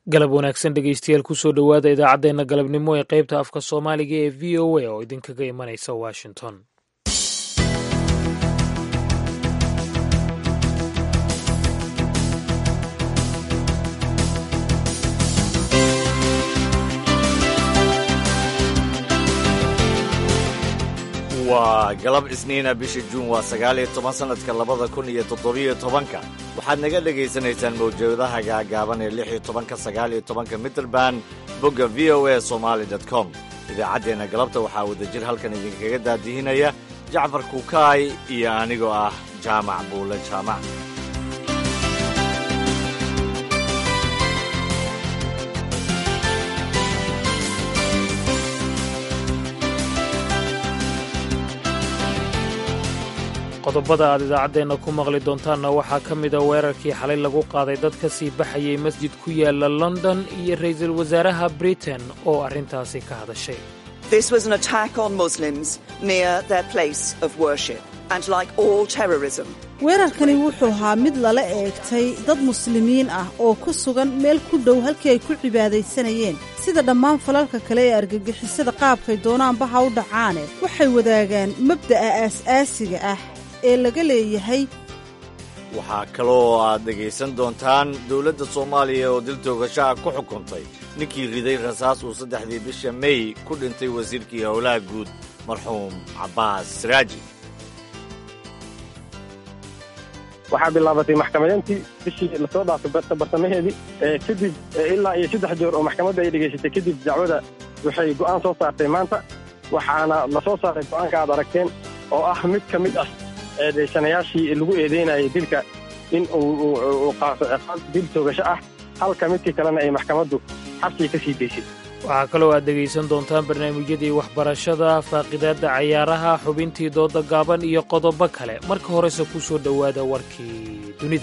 galab wanaagsan dhegeystayaal kusoo dhowaada idaacaddeenna galabnimo ee qaybta afka soomaaliga ee v o a oo idinkaga imanaysa washington waa galab isniina bisha juun waa sagaal iyo toban sannadka labada kun iyo toddobiyo tobanka waxaad naga dhegaysanaysaan mawjadaha gaagaaban ee lix iyo tobanka sagaal iyo tobanka mitrband bogga v o a somaali dot com idaacaddeenna galabta waxaa wadajir halkan idinkaga daadihinaya jacfar kukaay iyo anigoo ah jaamac buule jaamac qodobada aad idaacaddeenna ku maqli doontaanna waxaa ka mida weerarkii xalay lagu qaaday dad ka sii baxayay masjid ku yaala london iyo ra'iisul wasaaraha britain oo arrintaasi ka hadashay weerarkani wuxuu ahaa mid lala eegtay dad muslimiin ah oo ku sugan meel ku dhow halkii ay ku cibaadaysanayeen sida dhammaan falalka kale ee argagixisada qaabkay doonaanba ha u dhacaane waxay wadaagaan mabda'a aas-aasiga ah ee laga leeyahay waxaa kaloo aad dhegaysan doontaan dowladda soomaaliya oo dil toogasho ah ku xukuntay ninkii riday rasaas uu saddexdii bisha mey ku dhintay wasiirkii howlaha guud marxuum cabbaas siraaji waxaa bilaabatay maxkamadeyntii bishii lasoo dhaafay bartamaheedii kadib ilaa iyo saddex joor oo maxkamadda ay dhegaysatay kadib dacwada waxay go'aan soo saartay maanta waxaana la soo saaray go'aanka aad aragteen oo ah mid ka mid ah eedaysanayaashii lagu eedeynayay dilka in uu qaato ciqaab dil toogasho ah halka midkii kalena ay maxkamaddu xabsiga ka sii daysay waxaa kaloo aad dhegaysan doontaan barnaamijyadii waxbarashada faaqidaadda cayaaraha xubintii dooda gaaban iyo qodobo kale marka horese ku soo dhowaada warkii dunida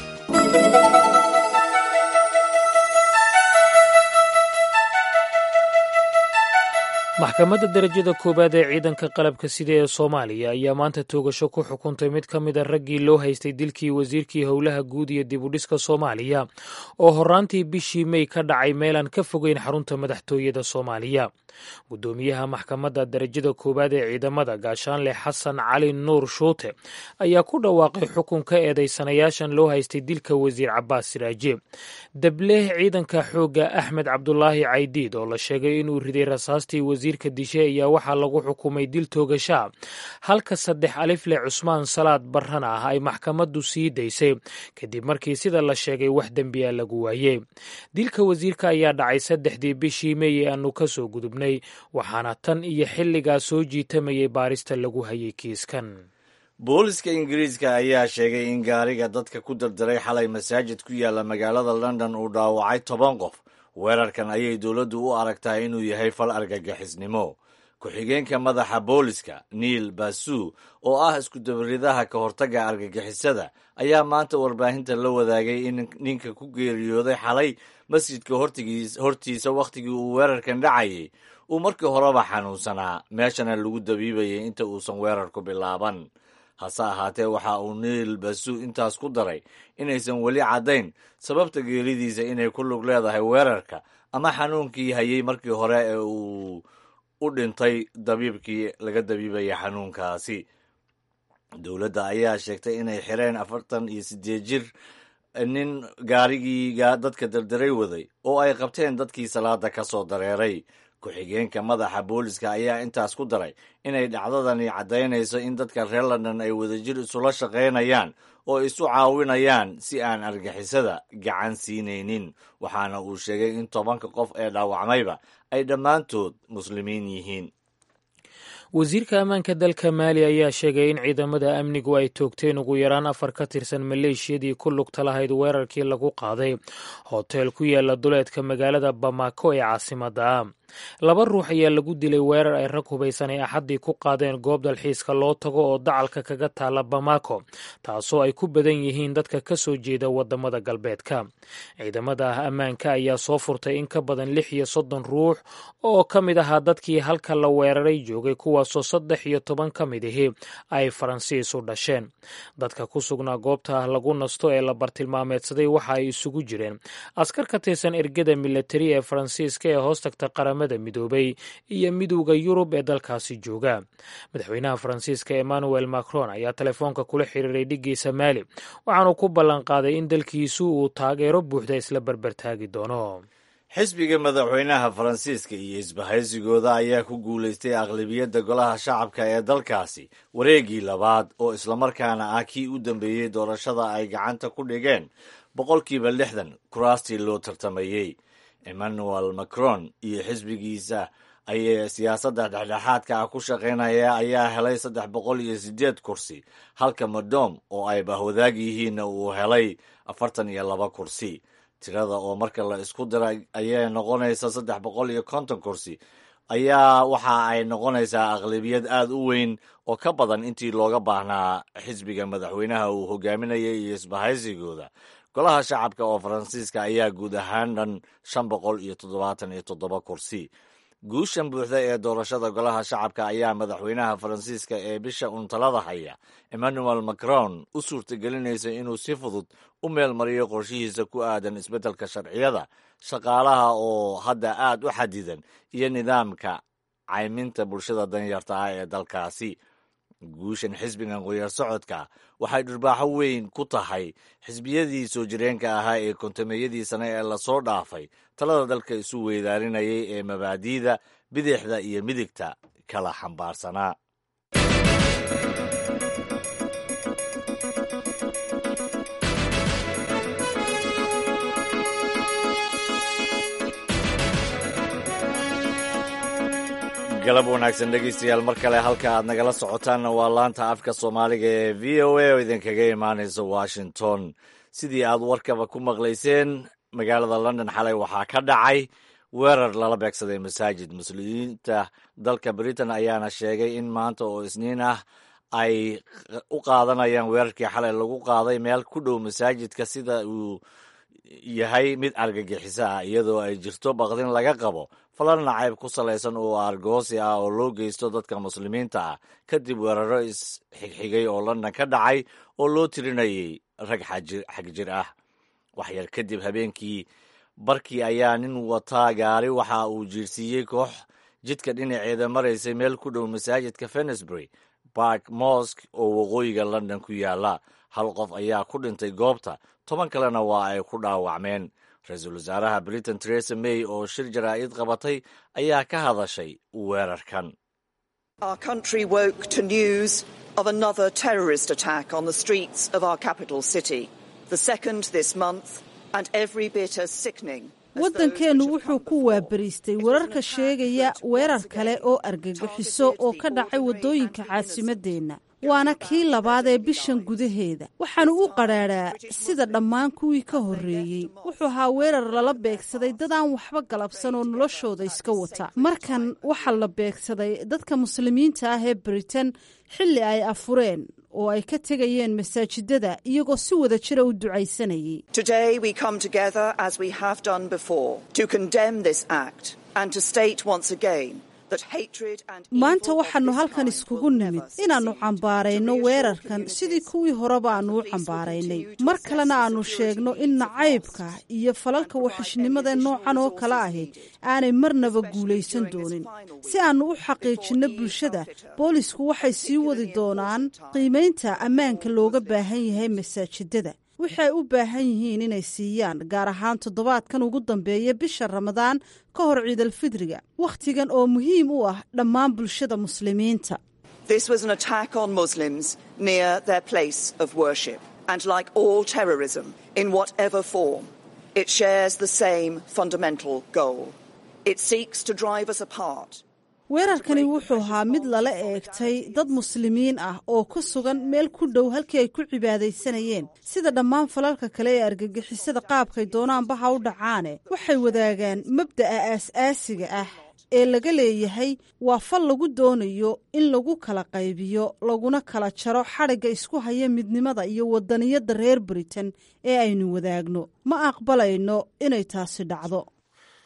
maxkamadda derajada koowaad ee ciidanka qalabka sida ee soomaaliya ayaa maanta toogasho ku xukuntay mid ka mida raggii loo haystay dilkii wasiirkii howlaha guud iyo dibudhiska soomaaliya oo horaantii bishii mey ka dhacay meelaan ka fogeyn xarunta madaxtooyada soomaaliya guddoomiyaha maxkamadda derajada koowaad ee ciidamada gaashaanle xasan cali nuur shuute ayaa ku dhawaaqay xukun ka eedaysanayaashan loo haystay dilka wasiir cabbaas siraaje dableh ciidanka xoogga axmed cabdulaahi caydiid oo la sheegay inuu riday rasaastii wasiirka dishe ayaa waxaa lagu xukumay dil toogashaa halka saddex alifle cusmaan salaad barran ah ay maxkamaddu sii daysay kadib markii sida la sheegay wax dembiya lagu waayey dilka wasiirka ayaa dhacay saddexdii bishii mey ee aanu ka soo gudubnay waxaana tan iyo xilligaas soo jiitamayay baarista lagu hayay kiiskan booliska ingiriiska ayaa sheegay in gaariga dadka ku dardaray xalay masaajid ku yaalla magaalada london uu dhaawacay toban qof weerarkan ayay dowladdu u aragtaa inuu yahay fal argagixisnimo ku-xigeenka madaxa booliska niil basu oo ah iskudabaridaha ka hortagga argagixisada ayaa maanta warbaahinta la wadaagay in ninka ku geeriyooday xalay masjidka hortiisa wakhtigii uu weerarkan dhacayay uu markii horeba xanuunsanaa meeshana lagu dabiibayay inta uusan weerarku bilaaban hase ahaatee waxa uu niil basu intaas ku daray inaysan weli caddayn sababta geeridiisa inay ku lug leedahay weerarka ama xanuunkii hayay markii hore ee uu u dhintay dabiibkii laga dabiibaya xanuunkaasi dowladda ayaa sheegtay inay xireen afartan iyo siddeed jir nin gaarigii dadka dardaray waday oo ay qabteen dadkii salaada ka soo dareeray ku-xigeenka madaxa booliska ayaa intaas ku daray inay dhacdadani caddaynayso in dadka reer london ay wadajir isula shaqaynayaan oo isu caawinayaan si aan argixisada gacan siinaynin waxaana uu sheegay in tobanka qof ee dhaawacmayba ay dhammaantood muslimiin yihiin wasiirka ammaanka dalka maali ayaa sheegay in ciidamada amnigu ay toogteen ugu yaraan afar ka tirsan maleeshiyadii ku lugta lahayd weerarkii lagu qaaday hoteel ku yaala duleedka magaalada bamako ee caasimadda laba ruux ayaa lagu dilay weerar ay rag hubaysan ay axaddii ku qaadeen goob dalxiiska loo tago oo dacalka kaga taala bamako taasoo ay ku badan yihiin dadka ka soo jeeda wadamada galbeedka ciidamada ammaanka ayaa soo furtay in ka badan lix iyo soddon ruux oo ka mid ahaa dadkii halka la weeraray joogay kuwa kuwaasoo saddex iyo toban ka mid ahi ay faransiis u dhasheen dadka ku sugnaa goobta lagu nasto ee la bartilmaameedsaday waxa ay isugu jireen askar ka tirsan ergada milatari ee faransiiska ee hoos tagta qaramada midoobay iyo midowda yurub ee dalkaasi jooga madaxweynaha faransiiska emmanuel macron ayaa telefoonka kula xiriiray dhigiisa maali waxaanu ku ballanqaaday in dalkiisu uu taageero buuxda isla barbartaagi doono xisbiga madaxweynaha faransiiska iyo isbahaysigooda ayaa ku guulaystay aqlabiyadda golaha shacabka ee dalkaasi wareegii labaad oo islamarkaana ah kii u dambeeyey doorashada ay gacanta ku dhigeen boqolkiiba lixdan kuraastii loo tartamayey emmanuel macron iyo xisbigiisa ayay siyaasadda dhexdhexaadka ah ku shaqaynaya ayaa helay saddex boqol iyo siddeed kursi halka madom oo ay bahwadaag yihiinna uu helay afartan iyo laba kursi tirada oo marka la isku dira ayay noqonaysa saddex boqol iyo konton kursi ayaa waxa ay noqonaysaa aqlabiyad aad u weyn oo ka badan intii looga baahnaa xisbiga madaxweynaha uu hogaaminayay iyo isbahaysigooda golaha shacabka oo faransiiska ayaa guud ahaan dhan shan boqol iyo toddobaatan iyo toddoba kursi guushan buuxda ee doorashada golaha shacabka ayaa madaxweynaha faransiiska ee bisha untalada haya emmanuel macron u suurtagelinaysa inuu si fudud u meel mariyo qorshihiisa ku aadan isbeddelka sharciyada shaqaalaha oo hadda aad u xadidan iyo nidaamka cayminta bulshada danyarta ah ee dalkaasi guushan xisbigan qoyar socodka waxay dhurbaaxo weyn ku tahay xisbiyadii soo jireenka ahaa ee kontameeyadii sane ee lasoo dhaafay talada dalka isu weydaarinayay ee mabaadi'da bidixda iyo midigta kala xambaarsanaa galab wanaagsan dhegeystayaal mar kale halka aad nagala socotaanna waa laanta afka soomaaliga ee v o a oo idinkaga imaanaysa washington sidii aad warkaba ku maqlayseen magaalada london xalay waxaa ka dhacay weerar lala beegsaday masaajid muslimiinta dalka britain ayaana sheegay in maanta oo isniin ah ay u qaadanayaan weerarkii xalay lagu qaaday meel ku dhow masaajidka sida uu yahay mid argagixiso ah iyadoo ay jirto baqdin laga qabo falan nacayb ku salaysan oo argoosi ah oo loo geysto dadka muslimiinta ah kadib weeraro isxigxigay oo london ka dhacay oo loo tirinayay rag xagjir ah waxyar kadib habeenkii barkii ayaa nin wataa gaari waxa uu jiirsiiyey koox jidka dhinaceeda maraysay meel ku dhow masaajidka fenisbury bark mosk oo waqooyiga london ku yaala hal qof ayaa ku dhintay goobta toban kalena waa ay ku dhaawacmeen ra-iisul wasaaraha britain teresa may oo shir jaraa'id qabatay ayaa ka hadashay weerarkan Our country woke to news of another terrorist attack on the streets of our capital city, the second this month, and every bit as sickening. waddankeennu wuxuu ku waabariistay wararka sheegaya weerar kale oo argagixiso oo ka dhacay waddooyinka caasimadeenna waana kii labaad ee bishan gudaheeda waxaanu u qadhaadhaa sida dhammaan kuwii ka horreeyey wuxuu ahaa weerar lala beegsaday dad aan waxba galabsan oo noloshooda iska wata markan waxaa la beegsaday dadka muslimiinta ah ee britain xilli ay afureen oo ay ka tegayeen masaajidada iyagoo si wada jira u ducaysanayay Today we come together, as we have done before, to condemn this act and to state once again that hatred and evil maanta of waxaannu this halkan kind iskugu will nimid never inaannu cease. cambaarayno weerarkan sidii kuwii horeba aannu u cambaaraynay mar kalena aannu sheegno in nacaybka iyo falalka waxishnimada noocan oo kale ahi aanay marnaba guulaysan doonin si aannu u xaqiijinno bulshada boolisku waxay sii wadi doonaan qiimaynta ammaanka looga baahan yahay masaajidada waxay u baahan yihiin inay siiyaan gaar ahaan toddobaadkan ugu dambeeya bisha ramadaan ka hor ciidalfidriga wakhtigan oo muhiim u ah dhammaan bulshada muslimiinta This was an attack on Muslims near their place of worship. And like all terrorism, in whatever form, it shares the same fundamental goal. It seeks to drive us apart. weerarkani wuxuu ahaa mid lala eegtay dad muslimiin ah oo ku sugan meel ku dhow halkii ay ku cibaadaysanayeen sida dhammaan falalka kale ee argagixisada qaabkay doonaanba ha u dhacaane waxay wadaagaan mabda'a aas-aasiga ah ee laga leeyahay waa fal lagu doonayo in lagu kala qaybiyo laguna kala jaro xadhigga isku haya midnimada iyo wadaniyadda reer britain ee aynu wadaagno ma aqbalayno inay taasi dhacdo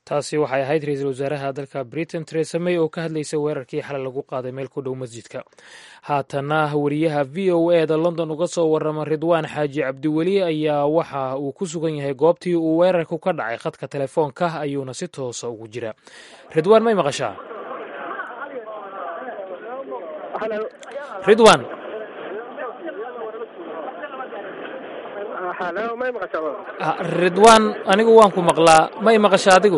taasi waxay ahayd ra-iisul wasaaraha dalka britain teresa may oo ka hadlaysa weerarkii xalay lagu qaaday meel ku dhow masjidka haatana wariyaha v o e da london uga soo warama ridwaan xaaji cabdiweli ayaa waxa uu ku sugan yahay goobtii uu weerarku ka dhacay khadka telefoonka ayuuna si toosa ugu jira ridwaan may maqashaa ridwan ridwan anigu waan ku maqlaa may maqasha adigu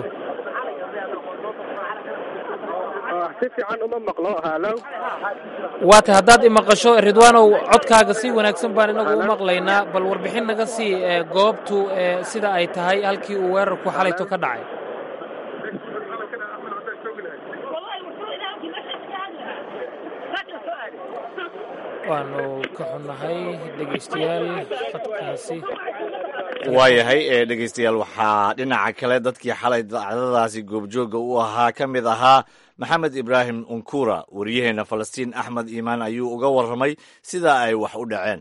waata haddaad imaqasho ridwaanow codkaaga si wanaagsan baan inagu u maqlaynaa bal warbixin naga sii goobtu sida ay tahay halkii uu weerarku xalayto ka dhacay waanu ka xunnahay dhegeystayaal khadkaasi waayahay ee dhegeystayaal waxaa dhinaca kale dadkii xalay dacdadaasi goobjooga u ahaa ka mid ahaa maxamed ibraahim unkura waryaheena falastiin axmed iimaan ayuu uga warramay sida ay wax u dhaceen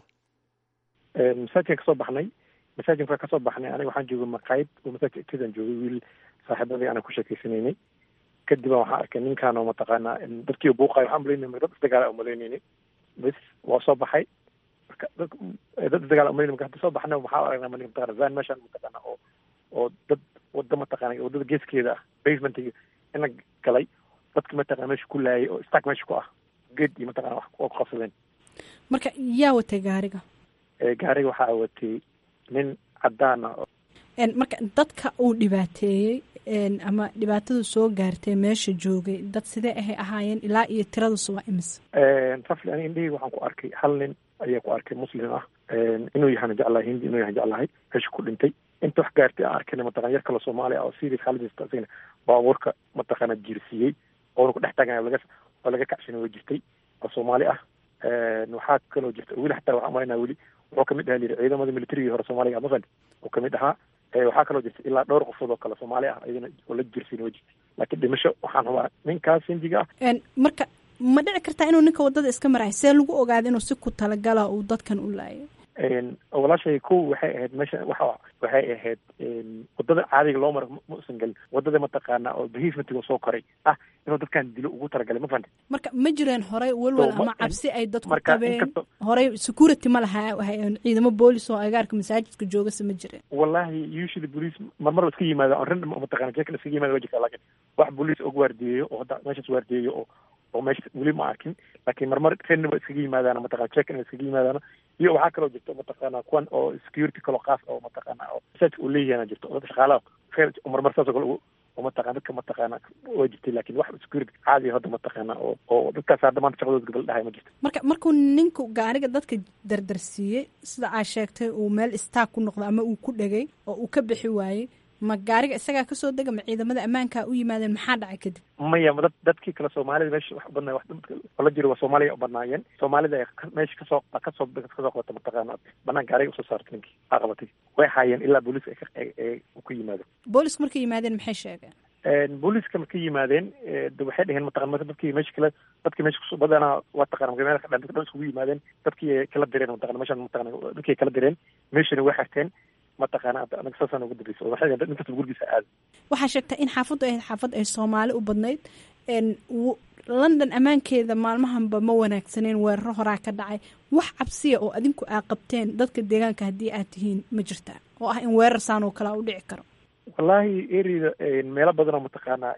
masaajidkan kasoo baxnay masaajidka kasoo baxnay aniga waxaan joogay maqaayid oo masaajidka agteedaan joogay wiil saaxiibadii aanan ku sheekeysanaynay kadib waxaan arkay ninkaan oo mataqaanaa dadkii buuqayo waxaan malaynay dad isdagaala umalaynayni bes waa soo baxay marka dad isdagaal umalaynay marka hadda soo baxna waxaa aragnaa mali mataqana van meeshaan mataqaana oo oo dad wada mataqaana wadada geeskeeda ah basementiga ina galay dadki mataqana meesha ku laayay oo stack meesha ku ah geed iyo mataqana wax oo qabsadeen marka yaa watay gaariga gaariga waxaa watay nin cadaan ah marka dadka uu dhibaateeyey ama dhibaatadu soo gaartay meesha joogay dad sidee ahay ahaayeen ilaa iyo tiradusu waa imise rafli ani indhaheyga waxaan ku arkay hal nin ayaa ku arkay muslim ah inuu yahana jeclahay hindi inuu yahan jeclahay meesha ku dhintay inta wax gaartay aan arkayna mataqana yar kale soomaali ah oo serious xaaladiisa isagana baabuurka mataqana jiirsiiyey oona ku dhex taagan laga oo laga kacshanay way jirtay oo soomaali ah waxaa kaloo jirta weli xataa waxaan malaynaa weli wuxuu kamid ahaa layidhi ciidamada militarigii hore soomaaliga mafan uu kamid ahaa waxaa kaloo jirta ilaa dhowr qofood oo kale soomaali ah iyadana oo la jirsiin way jirtay laakiin dhimasho waxaan rabaa ninkaas hindiga ah marka ma dhici kartaa inuu ninka wadada iska marayo see lagu ogaada inuu si ku talagala uu dadkan u laayo walaashay kow waxay ahayd meesha waxa waxay ahayd wadada caadiga loo maro ma usan gelin wadada mataqaana oo behavementiga soo koray ah inuu dadkan dilo ugu talagalay ma fahanta marka ma jireen horey walwal ama cabsi ay dadku marka qabeen inkastoo- horey security ma lahaa waxay- ciidamo boolis oo agaarka masaajidka joogase ma jireen wallahi usually police marmar la iska yimaada on random mataqana jeeka la iskaga yimaada waa jirta laakiin wax police og waardiyeeyo oo hadda meeshaas waardiyeeyo oo oo meesha weli ma arkin laakiin marmar random ba iskaga yimaadaan mataqana jeeka in iskaga yimaadaan iyo waxaa kaloo jirta mataqana kuwan oo security kaloo qaas oo mataqana oo masaajidka uu leeyahay jirto oo dadka shaqaalaha khayr marmar saas oo kale u- oo mataqana dadka mataqana waa jirtay laakiin wax security caadi ah hadda mataqana oo oo dadkaas hadda maanta shaqadooda gabal dhahay ma jirto marka markuu ninku gaariga dadka dardarsiiyey sida aa sheegtay uu meel istaag ku noqdo ama uu ku dhegay oo uu ka bixi waayey ma gaariga isagaa kasoo dega ma ciidamada ammaanka u yimaadeen maxaa dhacay kadib maya dad dadkii kale soomaalida meesha wax badnaa wax dadka la jiro waa soomaaliya u badnaayeen soomaalida ay ka- meesha kasoo kasoo kasoo qabata mataqaana banaan gaariga usoo saartay ninkii aa qabatay way haayeen ilaa booliiska ay ka- ay- ay ku yimaado boolisku markay yimaadeen maxay sheegeen booliiska markay yimaadeen eh, de waxay dheheen mataqana marka dadkii meesha kale dadkii meesha kusoo badanaa waa taqana marka meel ka dhan dadka dhan iskugu yimaadeen dadkii ay kala direen mataqana meeshan mataqana dadkii ay kala direen meeshana way xirteen mataqana anaga saasaan ugu dambeysay oo waxay dheheen nin kasta gurigiisa aad waxaa sheegtay in xaafaddu ahayd xaafad ay soomaali u badnayd n w- london ammaankeeda maalmahanba ma wanaagsaneen weeraro horaa ka dhacay wax cabsiya oo adinku aa qabteen dadka deegaanka haddii aad tihiin ma jirtaa oo ah in weerar saan oo kalea u dhici karo wallahi ereyda meelo badan oo mataqaana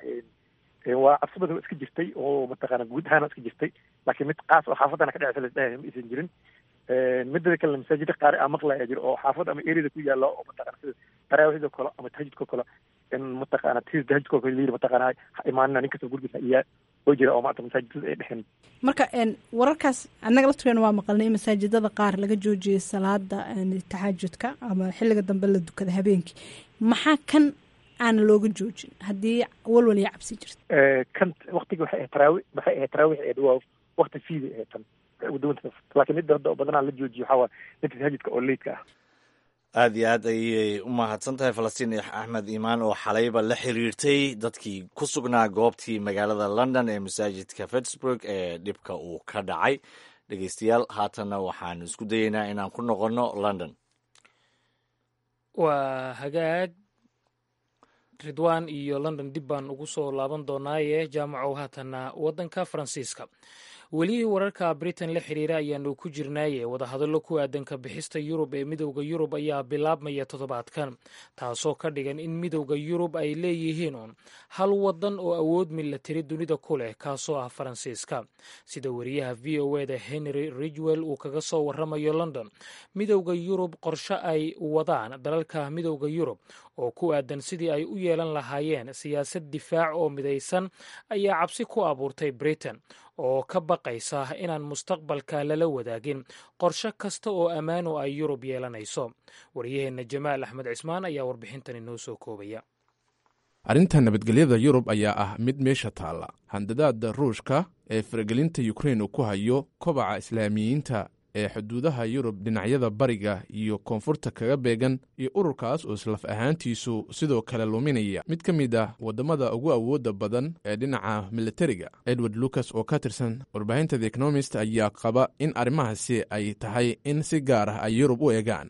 waa cabsi badan oo iska jirtay oo mataqaana guud ahaan iska jirtay laakiin mid qaas oo xaafadana ka dheceysa lasdhahay ma aysan jirin midada kale masaajida qaar aa maqlaya jiro oo xaafad ama ereyada ku yaala oo mataqana sida taraawixda kale ama tahajudka kale in mataqaana tis tahajudka kale layiri mataqaana ha imaanina nin kasta gurigiisa iyaa oo jira oo maanta masaajidada ay dhexeen marka n wararkaas annaga laftigeena waa maqalnay in masaajidada qaar laga joojiyay salaada n taxajudka ama xilliga dambe la dukada habeenkii maxaa kan aan looga joojin haddii walwal iyo cabsi jirta kan waktiga waxay ahayd taraawi waxay ahayd taraawix eed waa wakti fiida ahayd tan udawanta laakiin midda hadda badanaa la joojiyo waxaa waa midka tahajudka oo leydka ah aad iyo aad ayay u mahadsan tahay falastiin axmed iimaan oo xalayba la xiriirtay dadkii ku sugnaa goobtii magaalada london ee masaajidka fitsburg ee dhibka uu ka dhacay dhegeystayaal haatanna waxaanu isku dayeynaa inaan ku noqonno london waa hagaag ridwan iyo london dib baan ugu soo laaban doonaaye jaamacow haatanna waddanka faransiiska weli wararka britain la xiriira ayaanu ku jirnaaye wadahadallo ku aadan ka bixista yurub ee midowda yurub ayaa bilaabmaya toddobaadkan taasoo ka dhigan in midowda yurub ay leeyihiin uun hal wadan oo awood milatari dunida ku leh kaasoo ah faransiiska sida wariyaha v o eda henry ridgwell uu kaga soo waramayo london midowda yurub qorshe ay wadaan dalalka midowda yurub oo ku aadan sidii ay u yeelan lahaayeen siyaasad difaac oo midaysan ayaa cabsi ku abuurtay britain oo ka baqaysa inaan mustaqbalka lala wadaagin qorshe kasta oo ammaano ay yurub yeelanayso waryaheenna jamaal axmed cismaan ayaa warbixintan inoo soo koobaya arrinta nabadgelyada yurub ayaa ah mid meesha taalla handadaada ruushka ee faragelinta yukrain uu ku hayo kobaca islaamiyiinta ee xuduudaha yurub dhinacyada bariga iyo koonfurta kaga beegan iyo ururkaas oo islaf ahaantiisu sidoo kale luminaya mid ka mid ah waddamada ugu awoodda badan ee dhinaca militariga edward lucas oo ka tirsan warbaahinta the economist ayaa qaba in arrimahaasi ay tahay in si gaar ah ay yurub u eegaan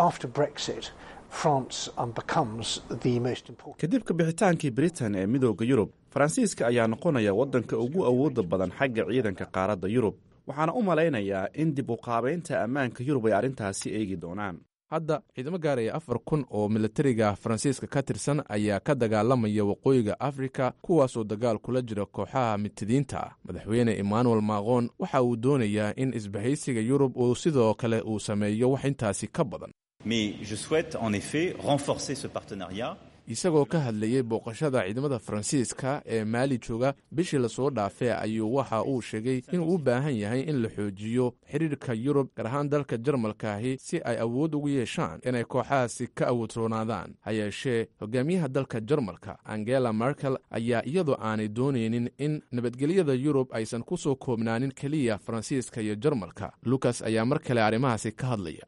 kadib ka bixitaankii britain ee midooda yurub faransiiska ayaa noqonaya waddanka ugu awoodda badan xagga ciidanka qaaradda yurub waxaana u malaynayaa in dib u qaabaynta ammaanka yurub ay arrintaasi eegi doonaan hadda ciidamo gaaraya afar kun oo militariga faransiiska ka tirsan ayaa ka dagaalamaya waqooyiga afrika kuwaasoo dagaal kula jira kooxaha mitidiinta ah madaxweyne emmanuel macron waxa uu doonayaa in isbahaysiga yurub uu sidoo kale uu sameeyo wax intaasi ka badan isagoo ka hadlayey booqashada ciidamada faransiiska ee maali jooga bishii lasoo dhaafee ayuu waxa uu sheegay inuu u baahan yahay in la xoojiyo xidhiirka yurub gaar ahaan dalka jarmalkaahi si ay awood ugu yeeshaan inay kooxahaasi ka awoodroonaadaan ha yeeshee hogaamiyaha dalka jarmalka angela merkel ayaa iyadoo aanay doonaynin in nabadgelyada yurub aysan ku soo koobnaanin keliya faransiiska iyo jarmalka lukas ayaa mar kale arrimahaasi ka hadlaya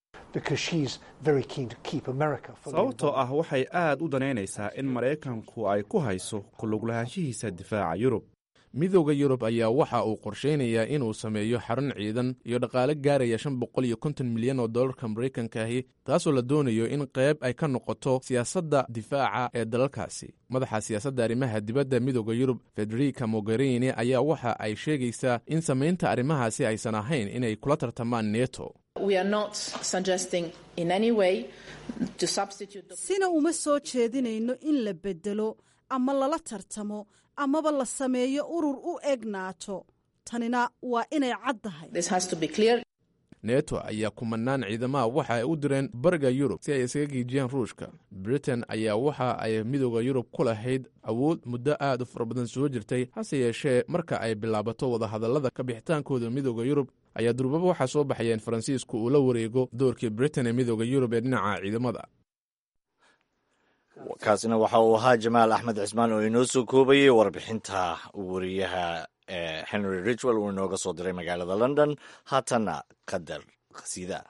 sababtoo ah waxay aad u danaynaysaa in maraykanku ay ku hayso kuluglahaanshihiisa difaaca yurub midowda yurub ayaa waxa uu qorshaynayaa inuu sameeyo xarun ciidan iyo dhaqaale gaaraya shan boqol iyo konton milyan oo dollarka maraykankaahi taasoo la doonayo in qayb ay ka noqoto siyaasadda difaaca ee dalalkaasi madaxa siyaasadda arrimaha dibadda midowda yurub federica mogherini ayaa waxa ay sheegaysaa in samaynta arrimahaasi aysan ahayn inay kula tartamaan neto sina uma soo jeedinayno in la bedelo ama lala tartamo amaba la sameeyo urur u eg naato tanina waa inay caddahay neto ayaa kumanaan ciidamaha waxa ay u direen bariga yurub si ay isaga giijiyaan ruushka britain ayaa waxa ay midooda yurub ku lahayd awood muddo aad u fara badan soo jirtay hase yeeshee marka ay bilaabato wadahadallada ka bixitaankooda midooda yurub ayaa durbaba waxaa soo baxaya in faransiisku uu la wareego doorkii britain ee midooda yurub ee dhinaca ciidamada kaasina waxa uu ahaa jamaal axmed cismaan oo inoo soo koobayey warbixinta wariyaha henry ridgwell uu inooga soo diray magaalada london haatana qadar khasiida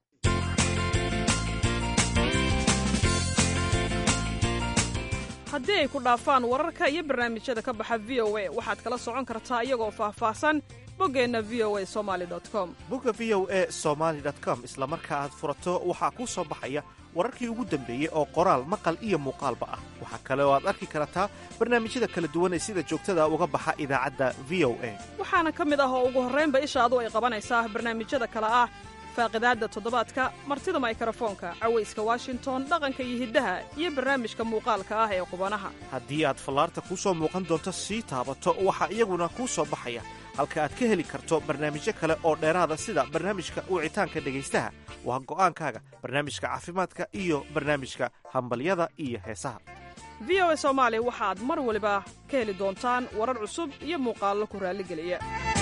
haddii ay ku dhaafaan wararka iyo barnaamijyada ka baxa v o a waxaad kala socon kartaa iyagoo faahfaahsan boggeenna v o a somali com bogga v o a somaali com isla marka aad furato waxaa kuu soo baxaya wararkii ugu dambeeyey oo qoraal maqal iyo muuqaalba ah waxaa kale oo aad arki kartaa barnaamijyada kala duwan ee sida joogtada uga baxa idaacadda v o a waxaana ka mid ah oo ugu horraynba ishaadu ay qabanaysaa barnaamijyada kale ah faaqidaadda toddobaadka martida maykarafoonka cawayska washington dhaqanka iyo hiddaha iyo barnaamijka muuqaalka ah ee qubanaha haddii aad fallaarta kuu soo muuqan doonto sii taabato waxaa iyaguna kuu soo baxaya halka aad ka heli karto barnaamijyo kale oo dheeraada sida barnaamijka wicitaanka dhegaystaha waa go'aankaaga barnaamijka caafimaadka iyo barnaamijka hambalyada iyo heesaha v o a soomaali waxaad mar waliba ka heli doontaan warar cusub iyo muuqaallo ku raalligeliya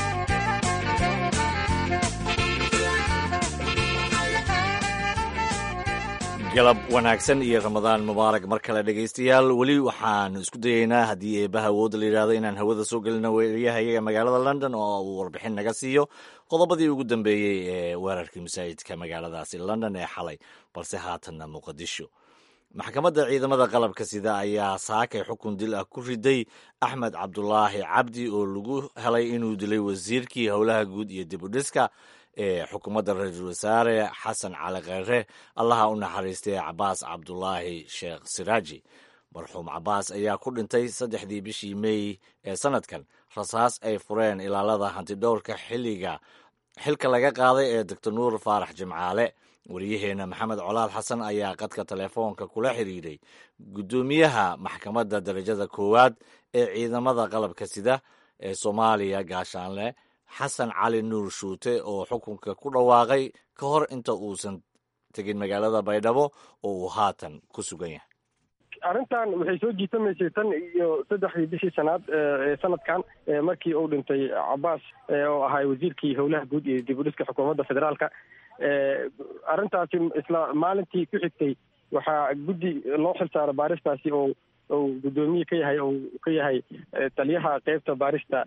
galab wanaagsan iyo ramadaan mubaarak mar kale dhegaystayaal weli waxaanu isku dayeynaa haddii eebaha awoodda la yidhahdo inaan hawada soo gelino weriyaha iyaga magaalada london oo uu warbixin naga siiyo qodobadii ugu dambeeyey ee weerarkii masaajidka magaaladaasi london ee xalay balse haatanna muqadisho maxkamadda ciidamada qalabka sida ayaa saakay xukun dil ah ku riday axmed cabdulaahi cabdi oo lagu helay inuu dilay wasiirkii howlaha guud iyo dib u dhiska ee xukuumadda ra-iisul wasaare xasan cali kheyre allaha u naxariistay cabaas cabdulaahi sheekh siraaji marxuum cabaas ayaa ku dhintay saddexdii bishii meey ee sannadkan rasaas ay fureen ilaalada hantidhowrka xilliga xilka laga qaaday ee doctor nuur faarax jimcaale wariyaheenna maxamed colaal xasan ayaa qadka telefoonka kula xidhiidhay guddoomiyaha maxkamadda darajada koowaad ee ciidamada qalabka sida ee soomaaliya gaashaanle xasan cali nuur shuute oo xukunka ku dhawaaqay ka hor inta uusan tegin magaalada baydhabo oo uu haatan ku sugan yahay arrintan waxay soo jiitamaysay tan iyo saddexdii bishii sanaad ee sanadkan markii uu dhintay cabaas oo ahaa wasiirkii howlaha guud iyo dib u dhiska xukuumadda federaalka arrintaasi isla maalintii ku xigtay waxaa guddi loo xilsaaro baaristaasi oo ou guddoomiye ka yahay ou ka yahay taliyaha qeybta baarista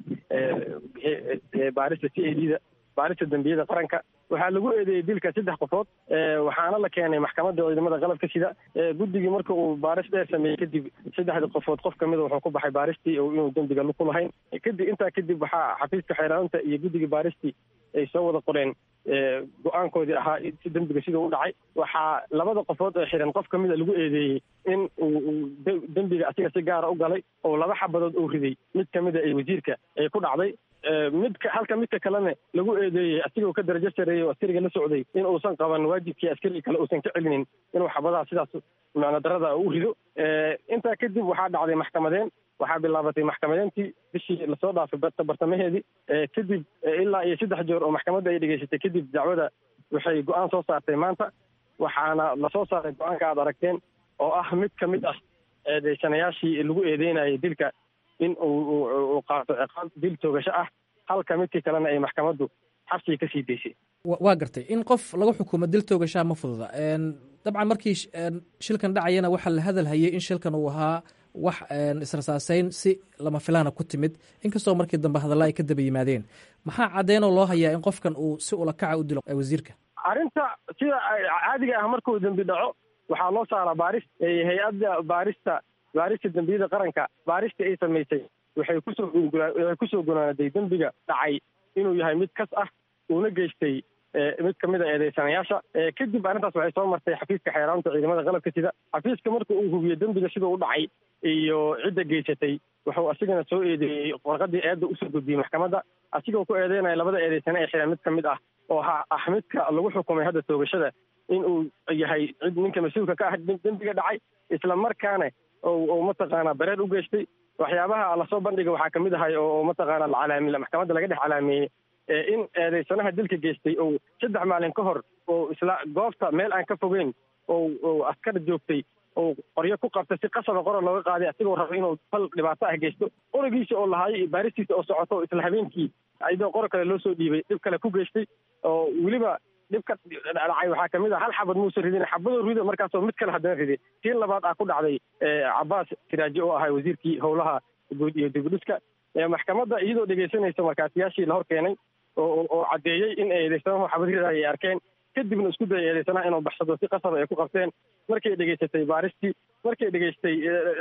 baarista c a d da baarista dembiyada qaranka waxaa lagu eedeeyey dilka saddex qofood waxaana la keenay maxkamadda ciidamada qalabka sida guddigii marka uu baaris dheer sameeyey kadib saddexdii qofood qof kamida wuxuu ku baxay baaristii oo inuu dembiga ku lahayn kadib intaa kadib waxaa xafiiska xeeraanta iyo guddigii baaristii ay soo wada qoreen go-aankoodii ahaa si dembiga sidau u dhacay waxaa labada qofood ee xiran qof kamida lagu eedeeyey in uu dembiga asiga si gaara u galay oo laba xabadood uu riday mid kamida ee wasiirka ay ku dhacday midka halka midka kalena lagu eedeeyey asigoo ka darajo sareeyey oo askariga la socday in uusan qaban waajibkii askariga kale uusan ka celinin inuu xabadaha sidaas macno darada u rido intaa kadib waxaa dhacday maxkamadeen waxaa bilaabatay maxkamadeentii bishii lasoo dhaafay bartamaheedii kadib ilaa iyo saddex jeer oo maxkamadda ay dhegeysatay kadib dacwada waxay go-aan soo saartay maanta waxaana lasoo saaray go-aanka aad aragteen oo ah mid ka mid ah eedeysanayaashii lagu eedeynayay dilka in uu qaato ciqaab dil toogasho ah halka midkii kalena ay maxkamaddu xabsiga ka sii daysay waa gartay in qof lagu xukumo dil toogashaa ma fududa dabcan markii shilkan dhacayana waxaa la hadal hayay in shilkan uu ahaa wax israsaaseyn si lama filaana ku timid inkastoo markii dambe hadalla ay ka daba yimaadeen maxaa caddeenoo loo hayaa in qofkan uu si ulakaca u dilo wasiirka arrinta sida caadiga ah markuu dembi dhaco waxaa loo saaraa baaris hay-adda baarista baarista dembiyada qaranka baaristii ay samaysay waxay kusoo waxay kusoo gunaanaday dembiga dhacay inuu yahay mid kas ah uuna geystay mid kamid a eedeysanayaasha kadib arrintaas waxay soo martay xafiiska xeeraanta ciidamada qalabka sida xafiiska marka uu hubiyo dembiga sidau u dhacay iyo cidda geysatay wuxuu asigana soo eedeeyey warqadii eedda usoo gudbiyey maxkamadda asigoo ku eedeynaya labada eedeysane ee xiran mid ka mid ah oo ah midka lagu xukumay hadda toogashada in uu yahay cid ninka mas-uulka ka ah dembiga dhacay isla markaana oo mataqaanaa bareer u geystay waxyaabaha lasoo bandhiga waxaa kamid ahay oo mataqaana lacalaami maxkamadda laga dhex calaameeyey in eedeysanaha dilka geystay oo saddex maalin ka hor oo isla goobta meel aan ka fogeyn oo askar joogtay oo qoryo ku qabtay si qasaba qora looga qaaday asigoo raba inuu fal dhibaato ah geysto qorigiisa oo lahaay baaristiisa oo socoto isla habeenkii iyadoo qor kale loo soo dhiibay dhib kale ku geystay oo weliba dhibka dhacay waxaa kamid ah hal xabad muusa ridin xabadoo rido markaasoo mid kale haddana riday tiin labaad ah ku dhacday cabaas siraaji oo ahay wasiirkii howlaha guud iyo dibudhiska maxkamadda iyadoo dhegeysanaysa markaasiyaashii la hor keenay oo caddeeyey in eedeysanahu xabad ridaay ay arkeen kadibna isku dayay eedeysanaha inuu baxsado si qasaba ay ku qabteen markay dhegeysatay baaristii markay dhegeystay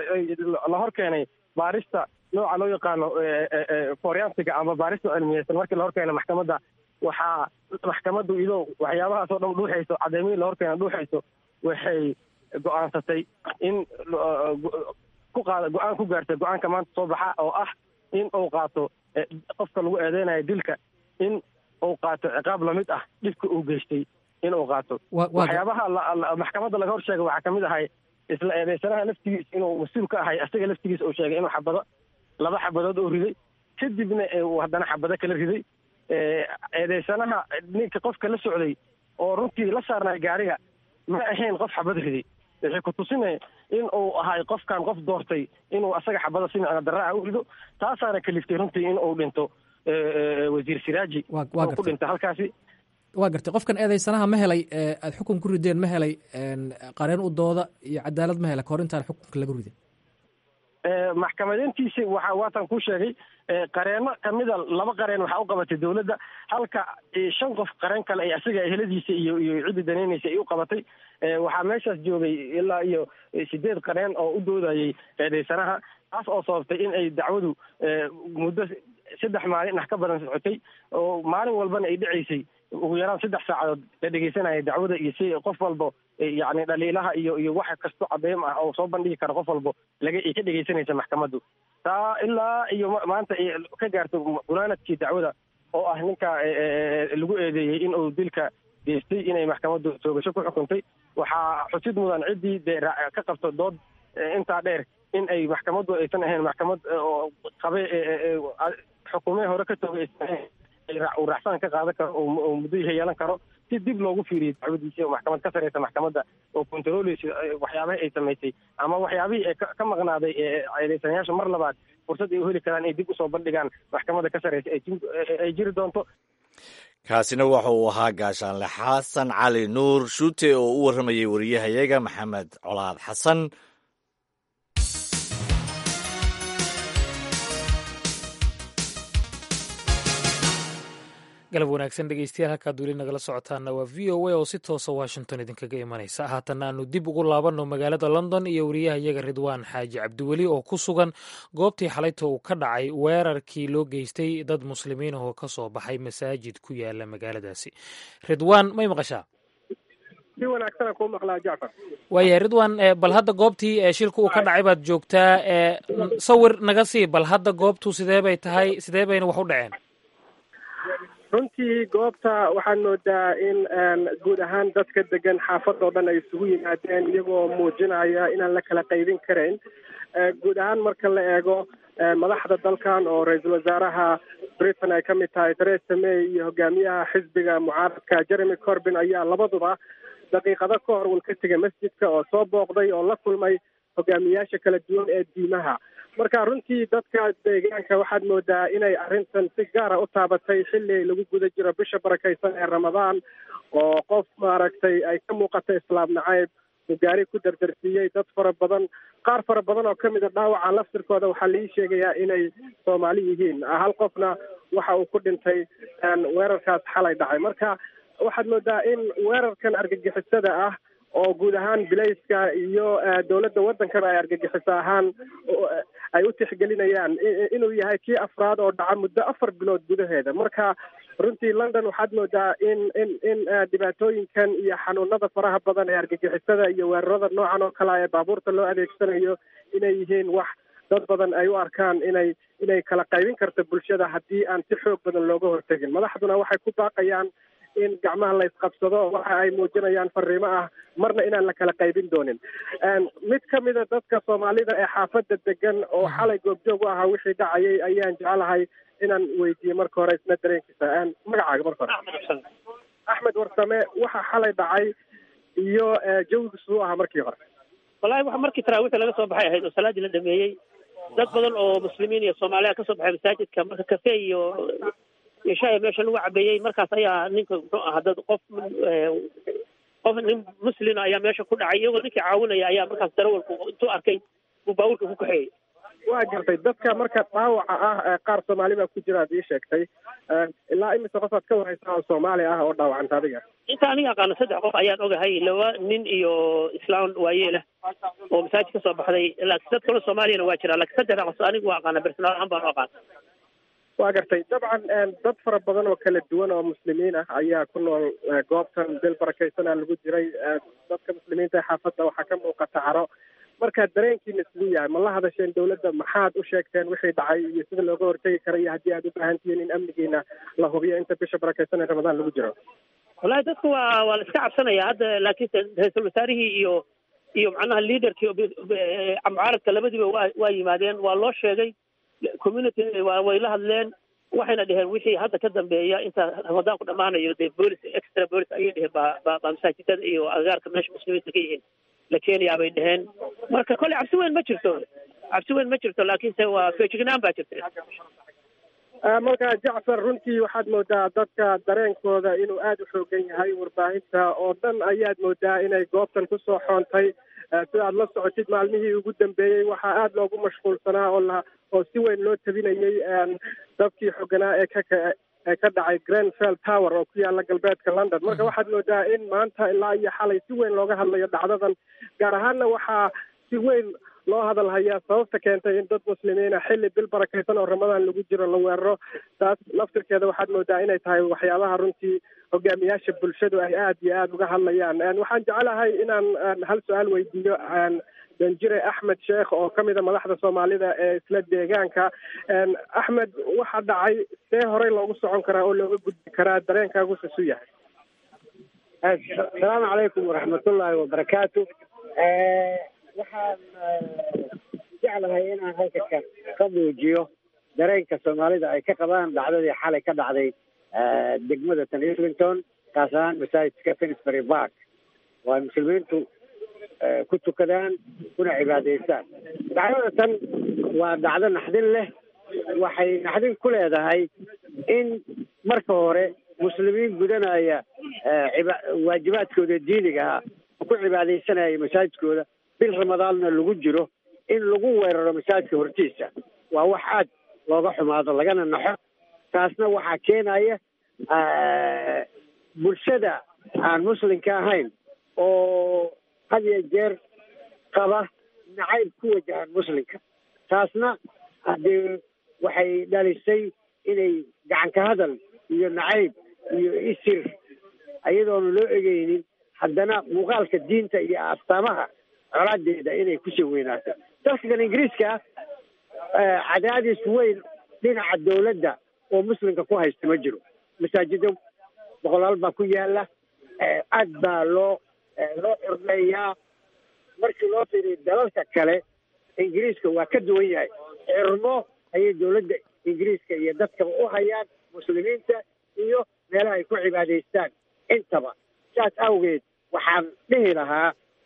la hor keenay baarista nooca loo yaqaano forensiga ama baarista cilmiyeysan markii la hor keenay maxkamadda waxaa maxkamaddu iyadoo waxyaabahaas oo dhan dhuuxayso caddeymihii la hor keena dhuuxayso waxay go-aansatay in ku qaada go-aan ku gaartay go-aanka maanta soo baxa oo ah in uu qaato qofka lagu eedeynayo dilka in uu qaato ciqaab lamid ah dhibka uu geystay in uu qaato waxyaabaha maxkamadda laga hor sheegay waxaa kamid ahay isla eedeysanaha laftigiis inuu mas-uul ka ahay asaga laftigiis uu sheegay inuu xabado laba xabadood oo riday kadibna uu haddana xabado kala riday eedeysanaha ninka qofka la socday oo runtii la saarnay gaariga ma ahayn qof xabad riday waxay ku tusinay in uu ahay qofkan qof doortay inuu asaga xabada si micno daraaca u rido taasaana kaliftay runtii in uu dhinto wasiir siraaji oo ku dhintay halkaasi waa gartay qofkan eedeysanaha ma helay aada xukun ku rideen ma helay qareen u dooda iyo cadaalad ma helay kahor intaan xukunka lagu ridin maxkamadeyntiisi waa waatan kuu sheegay qareeno kamida laba qareen waxaa u qabatay dowladda halka shan qof qareen kale ay asiga eheladiisa iyo iyo ciddii danaynaysa ay u qabatay waxaa meeshaas joogay ilaa iyo sideed qareen oo u doodayay eedeysanaha taas oo sababtay in ay dacwadu muddo saddex maalin ah ka badan socotay oo maalin walbana ay dhacaysay ugu yaraan saddex saacadood la dhegeysanaya dacwada iyo si qof walbo yacni dhaliilaha iyo iyo wax kasto cadeym ah oo soo bandhigi kara qof walbo laga ay ka dhegeysanaysa maxkamaddu taa ilaa iyo maanta ay ka gaarto gunaanadkii dacwada oo ah ninka lagu eedeeyey in uu dilka geystay inay maxkamaddu toogasho ku xukuntay waxaa xusid mudan ciddii dee ka qabto dood intaa dheer in ay maxkamaddu aysan ahayn maxkamad oo qabe xukuumee hore ka toogay aysan ahayn uu racfaan ka qaadan karo oo muddo yeelan karo si dib loogu fiiriyo dacwadiisa oo maxkamad ka sareysa maxkamadda oo controleysa waxyaabahii ay samaysay ama waxyaabihii ee ka maqnaaday eedeysanayaasha mar labaad fursad ay u heli karaan ay dib usoo bandhigaan maxkamadda ka sareysa ay jiri doonto kaasina waxa uu ahaa gaashaanle xasan cali nuur shuute oo u warramayay wariyahayaga maxamed colaad xasan galab wanaagsan dhegeystayaal halkaad weli nagala socotaana waa v o a oo si toosa washington idinkaga imanaysa haatanna aanu dib ugu laabanno magaalada london iyo wariyahayaga ridwaan xaaji cabdiweli oo ku sugan goobtii xalayta uu ka dhacay weerarkii loo geystay dad muslimiin oo ka soo baxay masaajid ku yaala magaaladaasi ridwaan may maqashaa si wanaagsanaan kuu maqlaa jacfar waayahay ridwan bal hadda goobtii shilka uu ka dhacay baad joogtaa sawir naga sii bal hadda goobtu sidee bay tahay sidee bayna wax u dhaceen runtii goobta waxaad moodaa in guud ahaan dadka degan xaafad oo dhan ay isugu yimaadeen iyagoo muujinaya inaan la kala qaybin karayn guud ahaan marka la eego madaxda dalkan oo ra-iisul wasaaraha britain ay ka mid tahay theresa may iyo hogaamiyaha xisbiga mucaaradka jeremy corbin ayaa labaduba daqiiqado ka hor wal ka tegay masjidka oo soo booqday oo la kulmay hogaamiyaasha kala duwan ee diimaha marka runtii dadka deegaanka waxaad moodaa inay arrintan si gaara u taabatay xilli lagu guda jiro bisha barakaysan ee ramadaan oo qof maaragtay ay ka muuqata islaam nacayb uu gaari ku dardarsiiyey dad fara badan qaar fara badan oo kamid a dhaawaca laftirkooda waxaa laii sheegayaa inay soomaali yihiin hal qofna waxa uu ku dhintay weerarkaas xalay dhacay marka waxaad moodaa in weerarkan argagixisada ah oo guud ahaan bilayska iyo dowladda waddankana ay argagixiso ahaan ay u tixgelinayaan inuu yahay kii afraad oo dhaca muddo afar bilood gudaheeda marka runtii london waxaad moodaa in in in dhibaatooyinkan iyo xanuunada faraha badan ee argagixisada iyo weerarada noocan oo kale ee baabuurta loo adeegsanayo inay yihiin wax dad badan ay u arkaan inay inay kala qaybin karto bulshada haddii aan si xoog badan looga hortegin madaxduna waxay ku baaqayaan in gacmaha la isqabsado waxa ay muujinayaan fariimo ah marna inaan la kala qaybin doonin mid ka mida dadka soomaalida ee xaafadda degan oo xalay goobjoog u ahaa wixii dhacayay ayaan jeclahay inaan weydiiye marka hore isna dareenkiisa magacaaga marka hore axmed warsame waxa xalay dhacay iyo jawigiisu u ahaa markii hore wallahi waxa markii taraawiixda laga soo baxay ahayd oo salaadii la dhameeyey dad badan oo muslimiin iyo soomaaliya kasoo baxay masaajidka marka kafe iyo iyo shaaya meesha lagu cabeeyey markaas ayaa ninka muxuu ahaa dad qof qof nin muslima ayaa meesha ku dhacay iyagoo ninkii caawinaya ayaa markaas darawalku intuu arkay buu baabuurka ku kaxeeyey waa gartay dadka marka dhaawaca ah qaar soomaali baa ku jira ad ii sheegtay ilaa imise qofaad ka wareysaa oo soomaali ah oo dhaawacanta adiga inta aniga aqaano saddex qof ayaan ogahay laba nin iyo islaan waayeelah oo masaajid kasoo baxday laakiin dad kale soomaaliyana waa jira laakiin saddexda qof aniga waa aqaana personaal ahaan baan u aqaan waa gartay dabcan dad fara badan oo kala duwan oo muslimiin ah ayaa ku nool goobtan bil barakaysanaa lagu jiray dadka muslimiinta ee xaafadda waxaa ka muuqata caro marka dareenkiina siduu yahay ma la hadasheen dawladda maxaad u sheegteen wixii dhacay iyo sida looga hortegi kara iyo haddii aad u baahan tihiin in amnigiina la hubiyo inta bisha barakaysan ee ramadaan lagu jiro wallahi dadku waa waa la iska cabsanaya hadda laakiinse ra-iisul wasaarihii iyo iyo macnaha leaderkii mucaaradka labadiiba waa waa yimaadeen waa loo sheegay community waa way la hadleen waxayna dheheen wixii hadda ka dambeeya inta ramadaanku dhammaanayo dee boolis extra boolis ayay dheheen baa baa baa masaajidada iyo agaarka meesha muslimiinta ka yihiin la keenayaa bay dheheen marka kolley cabsi weyn ma jirto cabsi weyn ma jirto laakiinse waa feejignaan baa jirta marka jacfar runtii waxaad moodaa dadka dareenkooda inuu aada u xoogan yahay warbaahinta oo dhan ayaad moodaa inay goobtan kusoo xoontay sida aad la socotid maalmihii ugu dambeeyey waxaa aada loogu mashquulsanaa oo la oo si weyn loo tabinayey dabkii xoganaa ee ka ee ka dhacay grenfell tower oo ku yaala galbeedka london marka waxaad moodaa in maanta ilaa iyo xalay si weyn looga hadlayo dhacdadan gaar ahaanna waxaa si weyn loo hadal hayaa sababta keentay in dad muslimiina xilli bil barakaysan oo ramadaan lagu jiro la weeraro taas laftirkeeda waxaad moodaa inay tahay waxyaabaha runtii hogaamiyaasha bulshadu ay aada iyo aada uga hadlayaan waxaan jecelahay inaan hal su-aal weydiiyo danjire axmed sheekh oo ka mida madaxda soomaalida ee isla deegaanka axmed waxa dhacay see horey loogu socon karaa oo looga gudbi karaa dareenkaagu sisu yahay asalaamu calaykum waraxmatullaahi wabarakaatu waxaan jeclahay inaan halka ka ka muujiyo dareenka soomaalida ay ka qabaan dhacdadii xalay ka dhacday degmada tan islington kaas ahaan masaajidka finsbury park oo ay muslimiintu ku tukadaan kuna cibaadaystaan dhacdada tan waa dhacdo naxdin leh waxay naxdin ku leedahay in marka hore muslimiin gudanaya waajibaadkooda diiniga ah oo ku cibaadaysanaya masaajidkooda bil ramadaanna lagu jiro in lagu weeraro masaajidka hortiisa waa wax aad looga xumaado lagana naxo taasna waxaa keenaya bulshada aan muslimka ahayn oo had iyo jeer qaba nacayb ku wajahan muslimka taasna haddee waxay dhalisay inay gacanka hadal iyo nacayb iyo isir iyadoona loo egeynin haddana muuqaalka diinta iyo astaamaha colaadeeda inay kusii weynaato dalkan ingiriiska cadaadis weyn dhinaca dawladda oo muslimka ku haysta ma jiro masaajido boqolaal baa ku yaala aad baa loo loo xurmeeyaa markii loo fiiriyo dalalka kale ingiriiska waa ka duwan yahay xirmo ayay dawladda ingiriiska iyo dadkaba u hayaan muslimiinta iyo meelaha ay ku cibaadaystaan intaba saas awgeed waxaan dhihi lahaa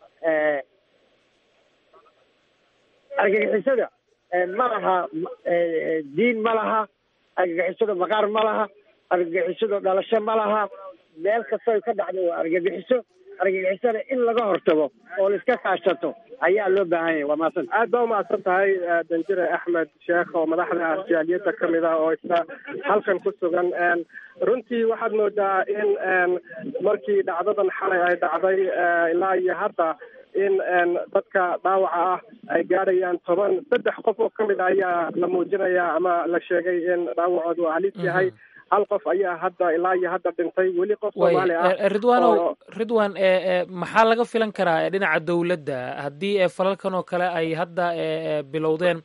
argagixisada ma laha diin ma laha argagixisada maqaar ma laha argagixisada dhalasho ma laha meel kastoo ka dhacdo waa argagixiso argagixisada in laga hortago oo la iska kaashato ayaa loo baahan yahay waa mahadsan aad baa umahadsan tahay danjire axmed sheekh oo madaxda jaaliyadda ka mid ah oo isla halkan ku sugan runtii waxaad moodaa in markii dhacdadan xalay ay dhacday ilaa iyo hadda in dadka dhaawaca ah ay gaadhayaan toban saddex qof oo kamid a ayaa la muujinaya ama la sheegay in dhaawacoodu uu halis yahay hal qof ayaa hadda ilaa iyo hadda dhintay weli qof soomaali ah ridwanow ridwan maxaa laga filan karaa dhinaca dowladda haddii falalkan oo kale ay hadda bilowdeen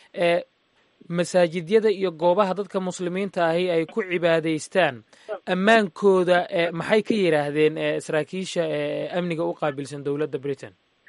masaajidyada iyo goobaha dadka muslimiinta ahi ay ku cibaadaystaan ammaankooda maxay ka yidhaahdeen saraakiisha amniga u qaabilsan dowladda britain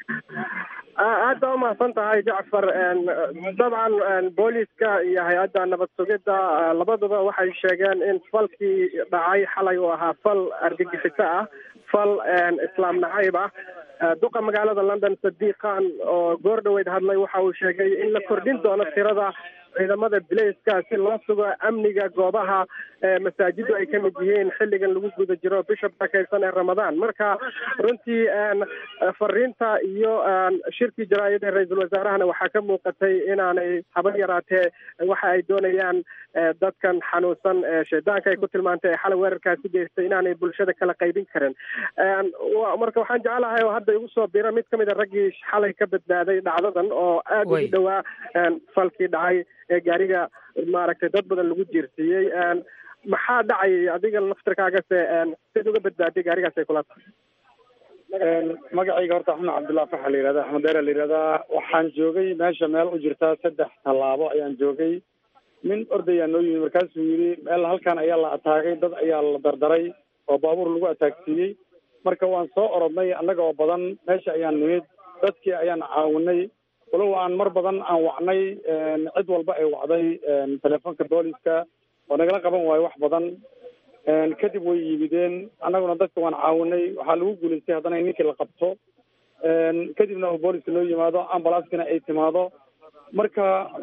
aad baa umahadsan tahay jacfar dabcan booliska iyo hay-adda nabad sugidda labaduba waxay sheegeen in falkii dhacay xalay uu ahaa fal argagixiso ah fal islaam nacayb ah duqa magaalada london sadiiq khan oo goor dhaweyd hadlay waxa uu sheegay in la kordhin doono tirada ciidamada bilayska si loo sugo amniga goobaha masaajidu ay ka mid yihiin xilligan lagu guda jiro bisha barakaysan ee ramadaan marka runtii fariinta iyo shirkii jaraayada ra-iisul wasaarahana waxaa ka muuqatay inaanay haba yaraatee waxa ay doonayaan dadkan xanuunsan shaydaanka ay ku tilmaantay ee xalay weerarkaasi geystay inaanay bulshada kala qaybin karin marka waxaan jecelahay oo hadda igu soo bira mid kamid a raggii xalay ka badbaaday dhacdadan oo aada ugu dhowaa falkii dhacay ee gaariga maaragtay dad badan lagu jiirsiiyey maxaa dhacayay adiga laftirkaagase sid uga badbaaday gaarigaas ay kula tahay magacayga horta axmed cabdullahi faxa la yihahda axmed deera la yihahdaa waxaan joogay meesha meel u jirtaa saddex tallaabo ayaan joogay nin ordayaa noo yimid markaasuu yidhi meel halkan ayaa la ataagay dad ayaa la dardaray oo baabuur lagu ataagsiiyey marka waan soo orodnay annaga oo badan meesha ayaan nimid dadkii ayaan caawinay walow aan mar badan aan wacnay cid walba ay wacday telefoonka booliska oo nagala qaban waayo wax badan kadib way yimideen annaguna dadka waan caawinay waxaa lagu guulaystay haddana in ninkii la qabto kadibna oo booliska noo yimaado ambulanskana ay timaado marka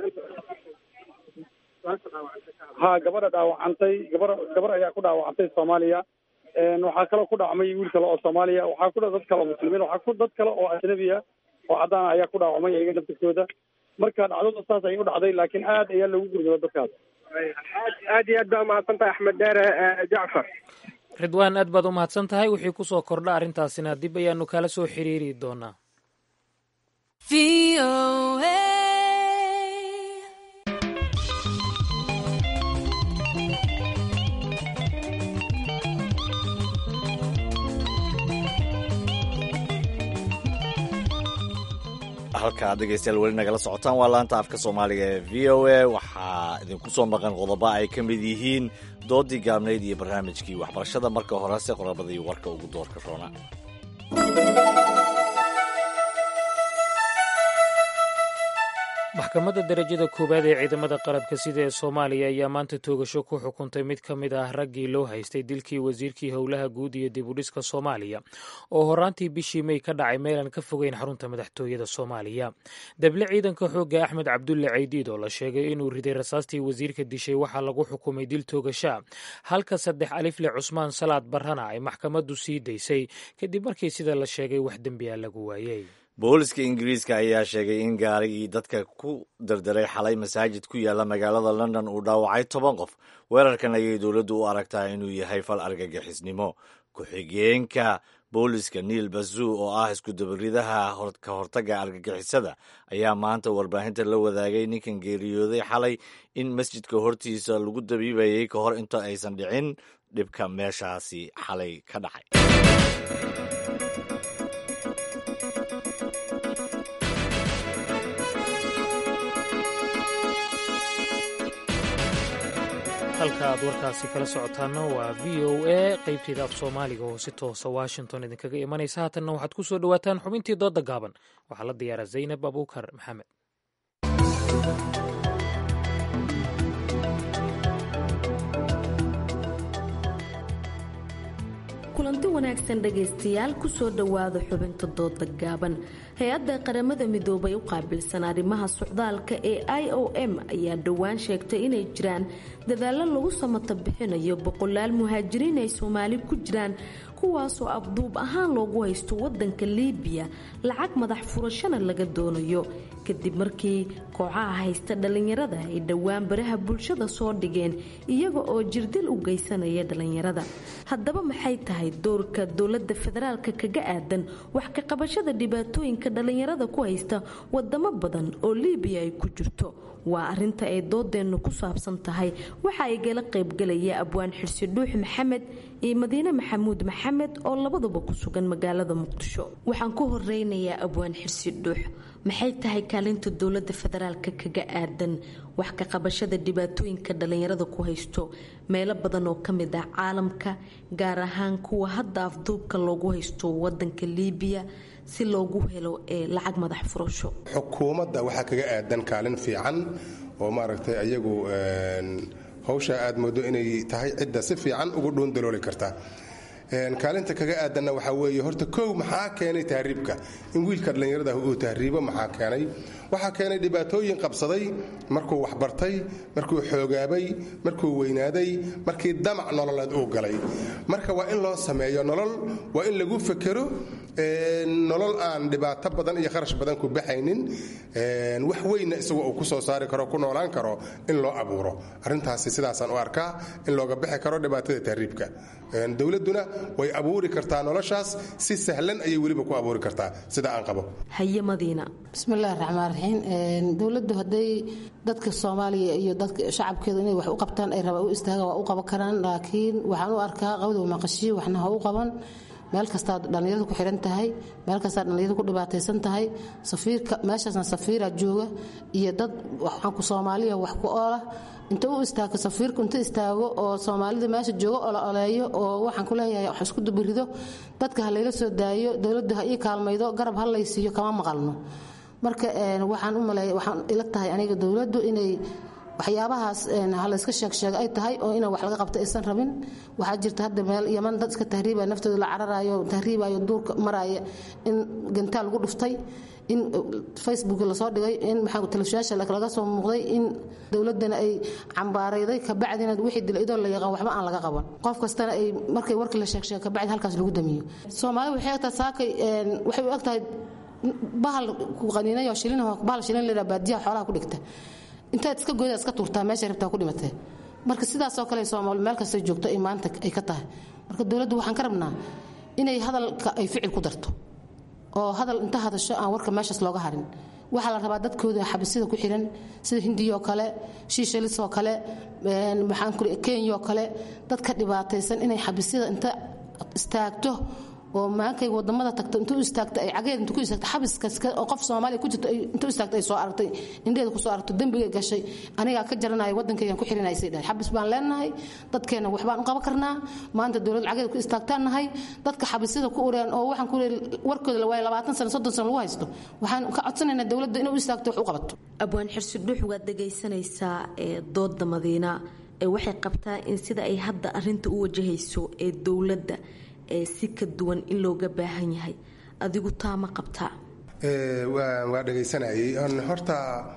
ha gabadha dhaawacantay gabar gabar ayaa ku dhaawacantay soomaaliya waxaa kaloo ku dhacmay wiil kale oo soomaaliya waxaa ku dha dad kale oo muslimiin waxaa ku dad kale oo ajnabiya oo caddaan ayaa ku dhaawacmay iyaga naftirkooda marka dhacdada saas ayay u dhacday laakiin aad ayaa loogu gurmada dadkaas aad iyo aad baa umahadsan tahay axmed dheere jacfar ridwaan aad baad u mahadsan tahay wixii ku soo kordha arrintaasina dib ayaanu kala soo xiriiri doonaa halka ad dhegeystayaal weli nagala socotaan waa laanta afka soomaaliga ee v o a waxaa idinku soo maqan qodobo ay ka mid yihiin doodii gaabnayd iyo barnaamijkii waxbarashada marka horese qodobadii warka ugu doorka roona maxkamadda darajada koowaad ee ciidamada qalabka sida ee soomaaliya ayaa maanta toogasho ku xukuntay mid ka mid ah raggii loo haystay dilkii wasiirkii howlaha guud iyo dibudhiska soomaaliya oo horaantii bishii mey ka dhacay meelaan ka fogeyn xarunta madaxtooyada soomaaliya dable ciidanka xoogga axmed cabdulle caydiid oo la sheegay inuu riday rasaastii wasiirka dishay waxaa lagu xukumay dil toogasha halka saddex alifle cusmaan salaad barrana ay maxkamaddu sii daysay kadib markii sida la sheegay wax dembiya lagu waayey booliska ingiriiska ayaa sheegay in gaarigii dadka ku dardaray xalay masaajid ku yaala magaalada london uu dhaawacay toban qof weerarkan ayay dowladdu u aragtaa inuu yahay fal argagixisnimo ku-xigeenka booliska niil bazuu oo ah iskudabaridaha ka hortagga argagixisada ayaa maanta warbaahinta la wadaagay ninkan geeriyooday xalay in masjidka hortiisa lagu dabiibayay ka hor inta aysan dhicin dhibka meeshaasi xalay ka dhacay halka aad warkaasi kala socotaana waa v o a qeybteeda af soomaaliga oo si toosa washington idinkaga imanaysa haatanna waxaad ku soo dhowaataan xubintii doodda gaaban waxaa la diyaaraa zaynab abuukar maxamed kulanti wanaagsan dhegaystayaal kusoo dhowaada xubinta dooda gaaban hay-adda qaramada midoobay u qaabilsan arrimaha socdaalka ee i o m ayaa dhowaan sheegtay inay jiraan dadaallo lagu samata bixinayo boqolaal muhaajiriin ay soomaali ku jiraan kuwaasoo abduub ahaan loogu haysto wadanka liibiya lacag madax furashana laga doonayo kadib markii kooxaha haysta dhallinyarada ay dhowaan baraha bulshada soo dhigeen iyaga oo jirdil u geysanaya dhallinyarada haddaba maxay tahay doorka dowlada federaalka kaga aadan wax ka qabashada dhibaatooyinka dhallinyarada ku haysta wadamo badan oo liibiya ay ku jirto waa arinta ay doodeennu ku saabsan tahay waxa ay gala qaybgalaya abwaan xirsi dhuux maxamed iyo madiine maxamuud maxamed oo labaduba ku sugan magaalada muqdisho waxaan ku horeynayaa abwaan xirsi dhuux maxay tahay kaalinta dowlada federaalka kaga aadan wax ka qabashada dhibaatooyinka dhallinyarada ku haysto meelo badan oo ka mid ah caalamka gaar ahaan kuwa hadda afduubka loogu haysto wadanka liibiya si loogu helo ee lacag madax furasho xukuumadda waxaa kaga aadan kaalin fiican oo maaragtay ayagu hawsha aad moodo inay tahay cidda si fiican ugu dhuundalooli karta kaalinta kaga aadanna waxaa weeye horta kow maxaa keenay tahriibka in wiilka dhallinyarada uu tahriibo maxaa keenay waxaa keenay dhibaatooyin qabsaday markuu waxbartay markuu xoogaabay markuu weynaaday markii damac nololeed uu galay marka waa in loo sameeyo nolol waa in lagu fekero nolol aan dhibaato badan iyo kharash badan ku baxaynin wax weynna isagoo uu ku soo saari karo ku noolaan karo in loo abuuro arrintaasi sidaasaan u arkaa in looga bixi karo dhibaatada tahriibka dowladduna way abuuri kartaa noloshaas si sahlan ayay weliba ku abuuri kartaa sida aan qabo haye madiina bismillahi raxmaan raxiim dowladdu hadday dadka soomaaliya iyo dadka shacabkeeda inay wax u qabtaan ay rabaan u istaagaan waa u qaban karaan laakiin waxaan u arkaa qawdow maqashiyo waxna ha u qaban meel kastaa dhallinyaradu ku xihan tahay meel kastaa dhallinyaradu ku dhibaataysan tahay safiirka meeshaasna safiira jooga iyo dad waxaanku soomaaliya wax ku oola inta u istaago safiirku inta istaago oo soomaalida meesha jooga ola oleeyo oo waxaan ku leeyahay wax isku dubirido dadka ha layla soo daayo dowladdu ha ii kaalmaydo garab ha laysiiyo kama maqalno marka waxaan u maleeya waxaan ila tahay aniga dowladdu inay waxyaabahaas halayska sheegsheega ay tahay oo ina wax laga qabto aysan rabin waxaa jirta hadda meel yaman dad iska tahriibaya naftooda la cararayo tahriibayo duurka maraya in gantaal lagu dhuftay in facebook lasoo dhigay in maxaa telefishaasha laga soo muuqday in dowladana ay cambaarayday kabacdina wixii dila idoo la yaqaan waxba aan laga qaban qof kastana ay markay warkii la sheegsheega kabacdi halkaas lagu damiyo soomaalida waxay egtahay saakay waxay u egtahay bahal ku qaniinayo shilin bahal shilin leedahay baadiyaha xoolaha ku dhigta intaad iska goyda iska tuurtaa meesha rabtaa ku dhimatee marka sidaasoo kale soomaali meel kasta joogto ay maanta ay ka tahay marka dowladdu waxaan ka rabnaa inay hadalka ay ficil ku darto oo hadal inta hadasho aan warka meeshaas looga harin waxaa la rabaa dadkooda xabisida ku xiran sida hindiya oo kale shiishalis oo kale maxaan ku kenya oo kale dadka dhibaataysan inay xabisida inta istaagto oo maankay wadamada tagto intuu istaagta ay cageed intuu ku istaagta xabiskaas oo qof Soomaaliya ku jirto intuu istaagta ay soo aragtay indheeda ku soo aragto dambiga gashay aniga ka jaranayo wadankaygan ku xirinay saydaa xabis baan leenahay dadkeena wax baan u qaban karnaa maanta dawlad cageed ku istaagtaan nahay dadka xabisida ku ureen oo waxaan ku warkooda la waayay 20 sano 30 sano lagu haysto waxaan ka codsanaynaa dawladda inay u istaagto wax u qabato abwaan xirsi dhuux waad dhagaysanaysaa ee dooda madiina ee waxay qabtaa in sida ay hadda arinta u wajahayso ee dowladda ee si ka duwan in looga baahan yahay adigu taa ma qabtaa waa dhegaysanayay horta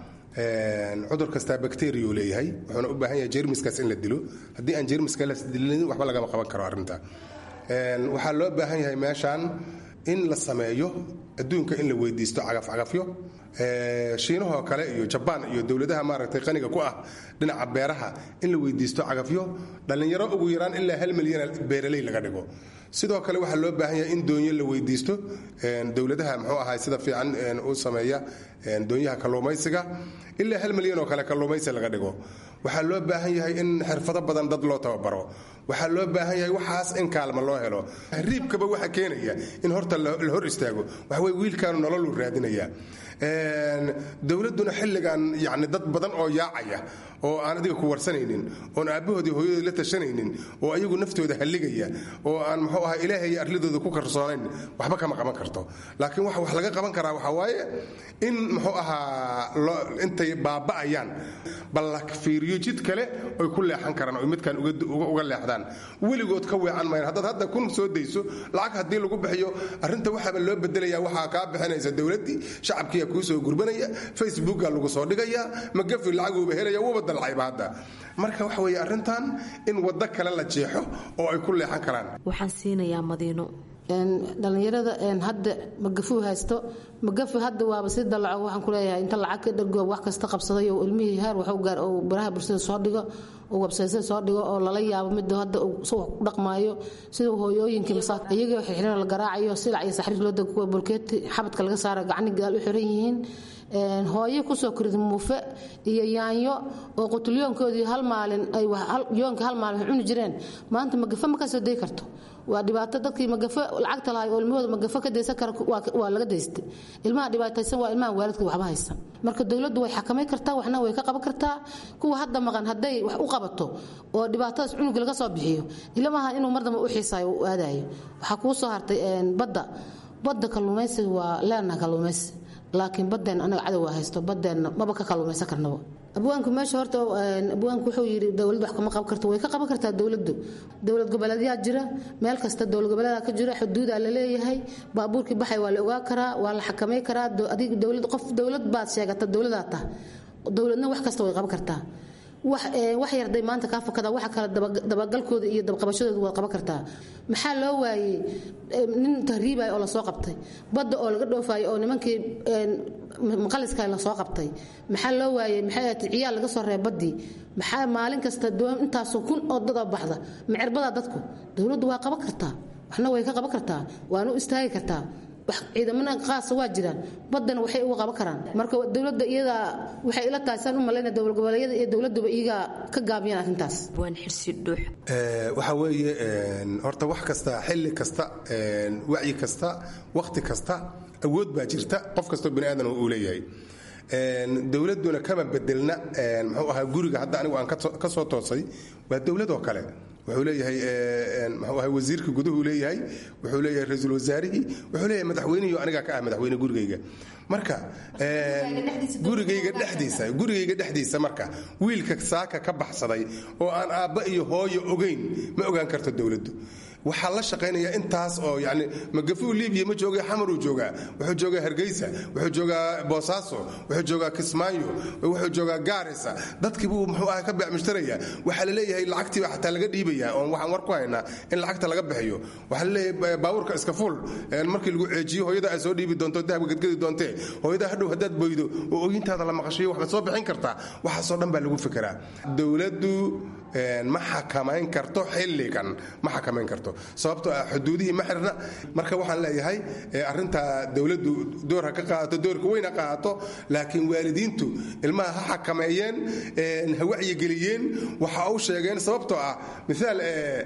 cudur kastaa bacteriya leeyahay wuxuuna u baahan yahay jermiskaas in la dilo haddii aan jermiska la dilin waxba lagama qaban karo arrinta waxaa loo baahan yahay meeshaan in la sameeyo adduunka in la weydiisto cagafcagafyo shiinahoo kale iyo jabaan iyo dowladaha maaragtay qaniga ku ah dhinaca beeraha in la weydiisto cagafyo dhallinyaro ugu yaraan ilaa hal milyan beeraley laga dhigo sidoo kale waxaa loo baahan yahay in doonyo la weydiisto dowladaha muxuu ahay sida fiican u sameeya doonyaha kalluumaysiga ilaa hal milyan oo kale kalluumaysi laga dhigo waxaa loo baahan yahay in xirfado badan dad loo tababaro waxaa loo baahan yahay waxaas in kaalma loo helo riibkaba waxa keenaya in horta la hor istaago waxawey wiilkaanu nololu raadinaya dowladduna xilligan yani dad badan oo yaacaya oo aan adiga ku warsanaynin oon aabbahoodii hooyadood la tashanaynin oo ayagu naftooda halligaya oo aan muxuu ahaa ilaahay arladooda ku karsoonayn waxba kama qaban karto laakiin waxa wax laga qaban karaa waxaa waaye in muxuu ahaa intay baaba'ayaan bal la fiiriyo jid kale oy ku leexan karaan oy midkan uga leexdaan weligood ka weecan mayan haddaad hadda kun soo dayso lacag haddii lagu bixiyo arrinta waxaaba loo bedelaya waxaa kaa bixinaysa dowladdii shacabkiiya kuu soo gurbanaya facebooka lagu soo dhigaya magafi lacaguuba helaya wuuba dalcayba hadda marka waxa weeye arrintan in waddo kale la jeexo oo ay ku leexan karaan waxaan siinayaa madiino dhalinyarada hadda magafuu haysto magafi hadda waaba si dalaco waxaan ku leeyahay inta lacag ka dhargo wax kasta qabsaday oo ilmihii heer waxu gaar oo baraha bulshada soo dhigo oo websaysyada soo dhigo oo lala yaabo midda hadda uu si wax ku dhaqmaayo sida hooyooyinkii masaa iyagoo xirxiran la garaacayo silac iyo saxriir loo dago kuwa bulkeeti xabadka laga saara gacni gaal u xiran yihiin hooyo kusoo korida muufe iyo yaanyo oo qutulyoonkoodii hal maalin ay yoonka hal maalin cuni jireen maanta magafe ma ka soo day karto waa dhibaato dadkii magafe lacagta lahay oo ilmahooda magafe ka daysan kara waa laga daystay ilmaha dhibaataysan waa ilmaha waalidka waxba haysan marka dowladdu way xakamay kartaa waxna way ka qaban kartaa kuwa hadda maqan hadday wax u qabato oo dhibaatadaas cunuga laga soo bixiyo ilmaha inuu mar dambe u xiisaayo u aadayo waxaa kuu soo hartay badda badda kalluumaysiga waa leenaha kalluumaysi laakiin badeen anaga cadowa haysto badeenna maba ka kaluumaysan karnaba abwaanku meesha horta abwaanku wuxuu yidhi dowlad wax kama qaban karto way ka qaban kartaa dowladdu dowlad goboleedyaa jira meel kasta dowlad goboleedaa ka jira xuduudaa la leeyahay baabuurkii baxay waa la ogaa karaa waa la xakamay karaa adiga dowlad qof dowlad baad sheegata dowladaa tah dowladna wax kasta way qaban kartaa wax yarday maanta kaa fakada waxa kale dabagalkooda iyo dabqabashadooda waad qaban kartaa maxaa loo waayey nin tahriibaya oo lasoo qabtay badda oo laga dhoofayo oo nimankii maqaliska lasoo qabtay maxaa loo waayey maxay ahayd ciyaal laga soo reeb baddii maxaa maalin kasta intaasoo kun oo dada baxda macerbadaa dadku dowladdu waa qaban kartaa waxna way ka qaban kartaa waana u istaagi kartaa ciidamana qaasa waa jiraan badana waxay uga qaban karaan marka dowladda iyada waxay ila tahay saan u malayna dowlad goboleedyada iyo dowladuba iyaga ka gaabiyaan arrintaas waan xirsi dhuux waxa weeye horta wax kasta xilli kasta wacyi kasta wakhti kasta awood baa jirta qof kastoo bani aadan uu leeyahay dowladduna kama bedelna muxuu ahaa guriga hadda anigu aan ka soo toosay waa dowladoo kale wuxuu leeyahay muxuu ahay wasiirka guduhu leeyahay wuxuu leeyahay ra-iisul wasaarihii wuxuu leeyahay madaxweynihii anigaa ka ah madaxweyne gurigayga marka gurigayga dhexdiisa gurigayga dhexdiisa marka wiilka saaka ka baxsaday oo aan aabba iyo hooyo ogayn ma ogaan karto dowladdu waxaa la shaqaynaya intaas oo yani magafuu libiya ma jooga xamaruu joogaa wuxuu joogaa hargeysa wuxuu joogaa boosaaso wuxuu joogaa kismaayo wuxuu joogaa gaarisa dadkii buu muxuu ah ka beecmushtaraya waxaa laleeyahay lacagtiiba xataa laga dhiibaya oon waxaan war ku haynaa in lacagta laga bixiyo waxaa laleeyahay baabuurka iska fuul markii lagu ceejiyo hooyada ay soo dhiibi doonto dahabka gadgadi doontee hooyada hadhow haddaad boydo oo ooyintaada la maqashiyo waxbaad soo bixin kartaa waxaasoo dhan baa lagu fikiraa dowladdu ma xakamayn karto xilligan ma xakamayn karto sababtoo ah xuduudihii ma xirna marka waxaan leeyahay arintaa dowladdu door ha ka qaadato doorka weyn ha qaadato laakiin waalidiintu ilmaha ha xakameeyeen ha wacyigeliyeen waxa u sheegeen sababtoo ah miaal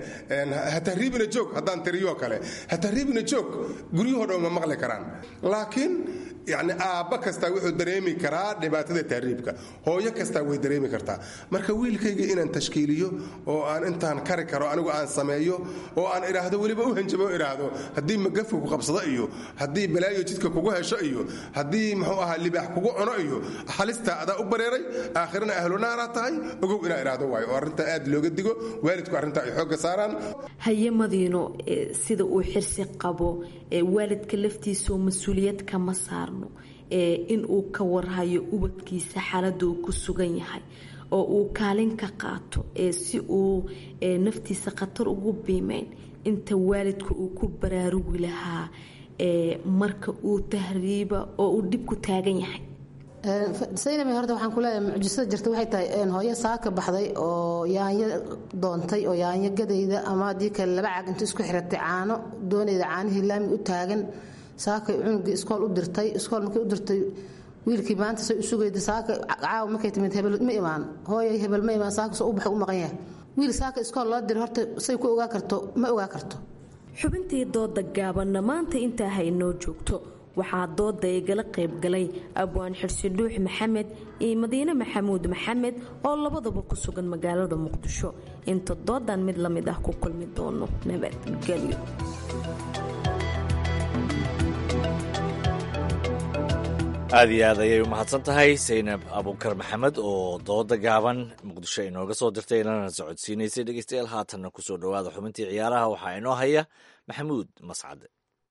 ha tahriibina joog haddaan tiriyoo kale ha tahriibina joog guryahoo dhan ma maqli karaan laakiin yani aabba kastaa wuxuu dareemi karaa dhibaatada tahriibka hooyo kastaa way dareemi kartaa marka wiilkayga inaan tashkiiliyo oo aan intaan kari karo anigu aan sameeyo oo aan idhaahdo weliba u hanjabo idhaahdo haddii magafu ku qabsado iyo haddii balaayo jidka kugu hesho iyo haddii muxuu ahaa libaax kugu cuno iyo halista adaa u bareeray aakhirana ahlunaara tahay ogow inaa idhaahdo waayo oo arrintaa aad looga digo waalidku arrintaa ay xoogga saaraan haye madiino sida uu xirsi qabo waalidka laftiisao mas-uuliyad kama saarno in uu ka warhayo ubadkiisa xaaladda uu ku sugan yahay oo uu kaalin ka qaato si uu naftiisa khatar ugu biimeyn inta waalidka uu ku baraarugi lahaa marka uu tahriiba oo uu dhib ku taagan yahay saynab horta waxaan ku leeyahay mucjisada jirta waxay tahay hooyo saaka baxday oo yaanyo doontay oo yaanyo gadayda ama haddii kale laba cag inta isku xiratay caano doonayda caanihii laami u taagan saakay cunugii iskool u dirtay iskool markay u dirtay wiilkii maanta say u sugayda saaka caawa markay timid hebel ma imaan hooyay hebel ma imaan saaka soo u baxay u maqan yahay wiil saaka iskool loo diray horta say ku ogaa karto ma ogaa karto xubintii dooda gaabanna maanta intaa haynoo joogto waxaa dooda igala qaybgalay abwaan xirsi dhuux maxamed iyo madiine maxamuud maxamed oo labadaba ku sugan magaalada muqdisho inta doodan mid la mid ah ku kulmi doono nabadgelyo aad iyo aad ayay u mahadsan tahay saynab abukar maxamed oo dooda gaaban muqdisho inooga soo dirtay inana socodsiinaysay dhegeystayaal haatanna kusoo dhowaada xubintii ciyaaraha waxaa inoo haya maxamuud mascade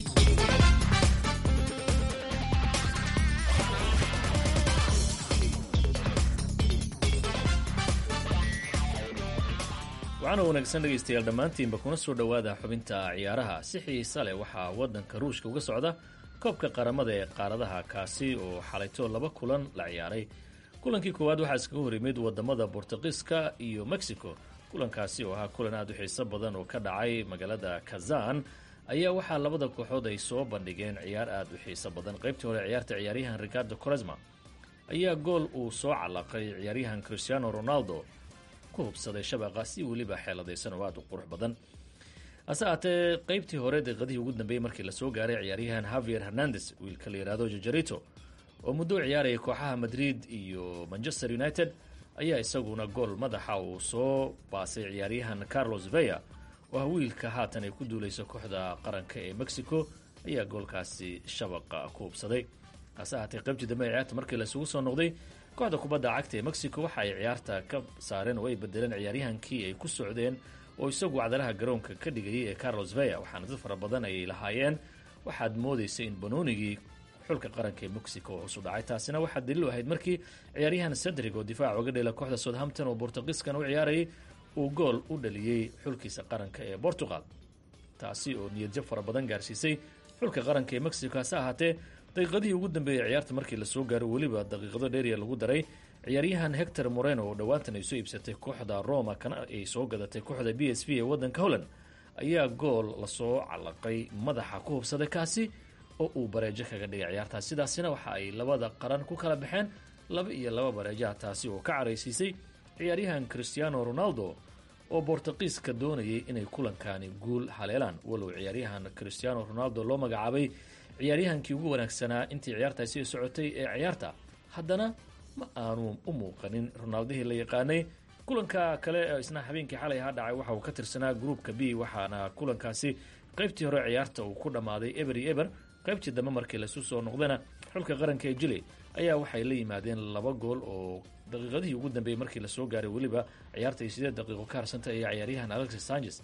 waxaana wanaagsan dhegaystayaal dhammaantiinba kuna soo dhowaada xubinta ciyaaraha si xiisa leh waxaa waddanka ruushka uga socda koobka qaramada ee qaaradaha kaasi oo xalayto laba kulan la ciyaaray kulankii koowaad waxaa iskaga hor yimid wadamada bortuqiiska iyo mexico kulankaasi oo ahaa kulan aad u xiiso badan oo ka dhacay magaalada kazan ayaa waxaa labada kooxood ay soo bandhigeen ciyaar aad u xiiso badan qaybtii hore ciyaarta ciyaaryahan ricardo coresma ayaa gool uu soo calaqay ciyaaryahan cristiano ronaldo ku hubsaday shabaqa si weliba xeeladaysan oo aad u qurux badan hase aatee qaybtii hore daqiiqadihii ugu dambeeyey markii lasoo gaaray ciyaaryahan havier hernandes wiilka la yidhaahdo jajarito oo muddo u ciyaarayay kooxaha madrid iyo manchester united ayaa isaguna gool madaxa uu soo baasay ciyaaryahan carlos veya oo ah wiilka haatan ay ku duulayso kooxda qaranka ee mexico ayaa goolkaasi shabaqa ku hubsaday hase ahaatee qaybtii dambe ee ciyaarta markii laisugu soo noqday kooxda kubadda cagta ee mexico waxa ay ciyaarta ka saareen oo ay bedeleen ciyaaryahankii ay ku socdeen oo isagu cadalaha garoonka ka dhigayay ee carlos veya waxaana dad fara badan ayay lahaayeen waxaad moodaysay in banoonigii xulka qaranka ee mexico oo hosu dhacay taasina waxaa daliil u ahayd markii ciyaaryahan cedrig oo difaac uga dheela kooxda southampton oo bortuqiiskan u ciyaarayay uu gool u dhaliyey xulkiisa qaranka ee portugal taasi oo niyadjab fara badan gaarsiisay xulka qaranka ee mexico hase ahaatee daqiiqadihii ugu dambeeyey ciyaarta markii lasoo gaaro weliba daqiiqado dheeriya lagu daray ciyaaryahan hector moreno oo dhowaantan ay soo iibsatay kooxda roma kana ay soo gadatay kooxda b s v ee waddanka holland ayaa gool lasoo calaqay madaxa ku hubsaday kaasi oo uu bareejo kaga dhigay ciyaartaas sidaasina waxa ay labada qaran ku kala baxeen laba iyo laba bareejaha taasi oo ka caraysiisay ciyaaryahan cristiano ronaldo oo bortuqiiska doonayay inay kulankaani guul haleelaan walow ciyaaryahan cristiano ronaldo loo magacaabay ciyaaryahankii ugu wanaagsanaa intii ciyaartaasi socotay ee ciyaarta haddana ma aanu u muuqanin ronaldihii la yaqaanay kulanka kale ee isna habeenkii xalay ahaa dhacay waxa uu ka tirsanaa gruupka b waxaana kulankaasi qaybtii hore ciyaarta uu ku dhammaaday eber iyo eber qaybtii dambe markii lasu soo noqdana xulka qaranka ee jili ayaa waxay la yimaadeen laba gool oo daqiiqadihii ugu dambeeyey markii lasoo gaaray weliba ciyaarta ay sideed daqiiqo ka harsantay ayaa ciyaaryahan alexis sanchez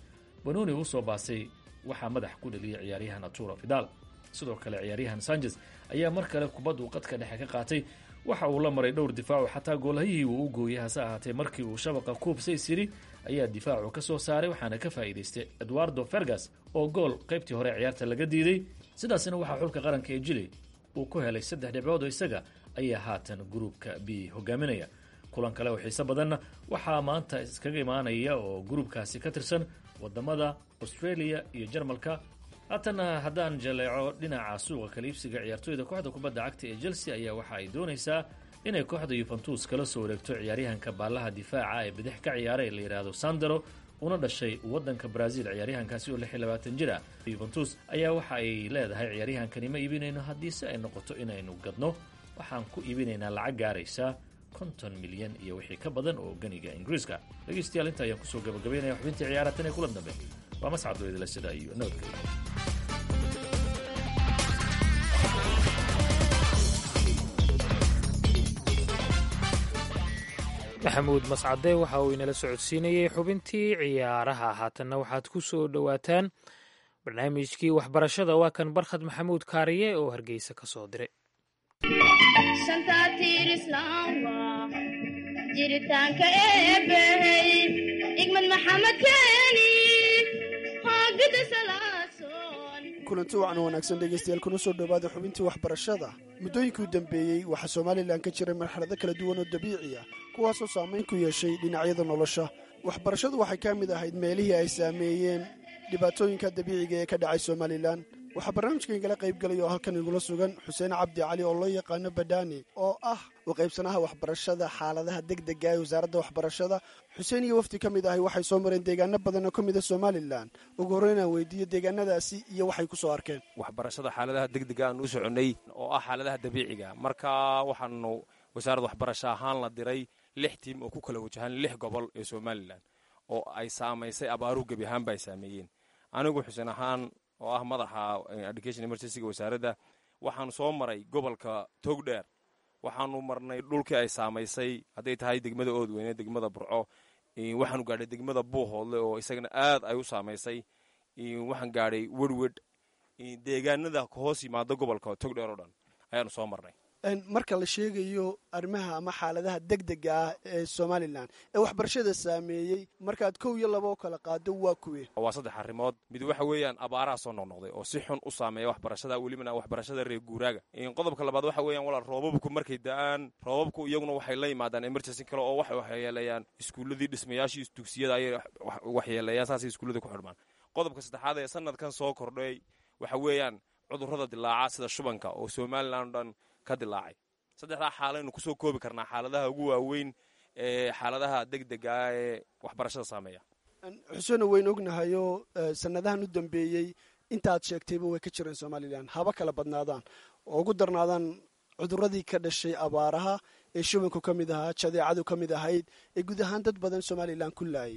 banoni uu soo baasay waxaa madax ku dheliyay ciyaaryahan arturo fidal sidoo kale ciyaaryahan sanchez ayaa mar kale kubaddu qadka dhexe ka qaatay waxa uu la maray dhowr difaacu xataa goolhayihii uu u gooyay hase ahaatee markii uu shabaqa kuubsays yidhi ayaa difaacu ka soo saaray waxaana ka faa'iidaystay eduardo fergas oo gool qaybtii hore ciyaarta laga diiday sidaasina waxaa xulka qaranka ee jili uu ku helay saddex dhibcood oo isaga ayaa haatan gruubka b hogaaminaya kulan kale oo xiise badanna waxaa maanta iskaga imaanaya oo gruubkaasi ka tirsan wadamada australia iyo jarmalka haatana haddaan jaleeco dhinaca suuqa kala iibsiga ciyaartooyda kooxda kubadda cagta ee chelsea ayaa waxa ay doonaysaa inay kooxda yuventus kala soo wareegto ciyaaryahanka baallaha difaaca ee bidix ka ciyaara ee la yidhaahdo sandero una dhashay waddanka brazil ciyaaryahankaasi oo lix iyo labaatan jir ah yuventus ayaa waxa ay leedahay ciyaaryahankani ma iibinayno haddiise ay noqoto inaynu gadno waxaan ku iibinaynaa lacag gaaraysa konton milyan iyo wixii ka badan oo ganiga ingiriiska dhegeystayaal inta ayaan kusoo gabagabaynaya xubintii ciyaara tan ee kulan dambe waa mascado idila sida iyo nabadgelya maxamuud mascade waxa uu inala socodsiinayey xubintii ciyaaraha haatanna waxaad ku soo dhowaataan barnaamijkii waxbarashada waa kan barkhad maxamuud kaariye oo hargeysa ka soo diray jiritaanka eebbey igmad maxamed keeni hoogada salaasoon kulanti wacan wanaagsan dhegaystayaal kuna soo dhowaada xubintii waxbarashada muddooyinkii u dambeeyey waxaa somalilan ka jiray marxalado kala duwan oo dabiici ah kuwaasoo saamayn ku yeeshay dhinacyada nolosha waxbarashadu waxay ka mid ahayd meelihii ay saameeyeen dhibaatooyinka dabiiciga ee ka dhacay somalilan waxaa barnaamijkan igala qayb galay oo halkan igula sugan xuseen cabdi cali oo loo yaqaano badhaani oo ah u qaybsanaha waxbarashada xaaladaha degdega ee wasaaradda waxbarashada xuseen iyo wafdi ka mid ahay waxay soo mareen deegaano badan oo ka mid a somalilan ugu horreyn aan weydiiyo deegaanadaasi iyo waxay ku soo arkeen waxbarashada xaaladaha degdega aan u soconnay oo ah xaaladaha dabiiciga marka waxaanu wasaaradda waxbarasho ahaan la diray lix tiim oo ku kala wajahan lix gobol ee somalilan oo ay saamaysay abaaruhu gebi ahaanba ay saameeyeen anigu xuseen ahaan oo ah madaxa education emergencyga wasaaradda waxaanu soo maray gobolka togdheer waxaanu marnay dhulkii ay saamaysay hadday tahay degmada oodweyne degmada burco waxaanu gaadhay degmada buuhoodle oo isagana aad ay u saamaysay waxaan gaadhay werwed deegaanada hoos yimaada gobolka togdheer oo dhan ayaanu soo marnay marka la sheegayo arrimaha ama xaaladaha degdega ah ee somalilan ee waxbarashada saameeyey markaad kow iyo laba oo kala qaado waa kuwe waa saddex arrimood mid waxa weeyaan abaaraha soo noqnoqday oo si xun u saameeya waxbarashada welibana waxbarashada reer guuraaga qodobka labaad waxa weeyaan walaal roobabku markay da-aan roobabku iyaguna waxay la yimaadaan emergency kale oo waxay waxyeeleeyaan iskuulladii dhismayaashii dugsiyada ayay waxyeeleeyaan saasay iskuullada ku xidhmaan qodobka saddexaad ee sanadkan soo kordhay waxa weeyaan cudurrada dilaaca sida shubanka oo somalilan o dhan ka dilaacay saddexdaa xaalaynu kusoo koobi karnaa xaaladaha ugu waaweyn ee xaaladaha degdega ah ee waxbarashada saameeya xuseeno weyn ognahayoo sanadahan u dambeeyey intaaad sheegtayba way ka jireen somalilan haba kala badnaadaan oo ugu darnaadaan cuduradii ka dhashay abaaraha ee shubanku ka mid ahaa jadeecadu ka mid ahayd ee guud ahaan dad badan somalilan ku laayay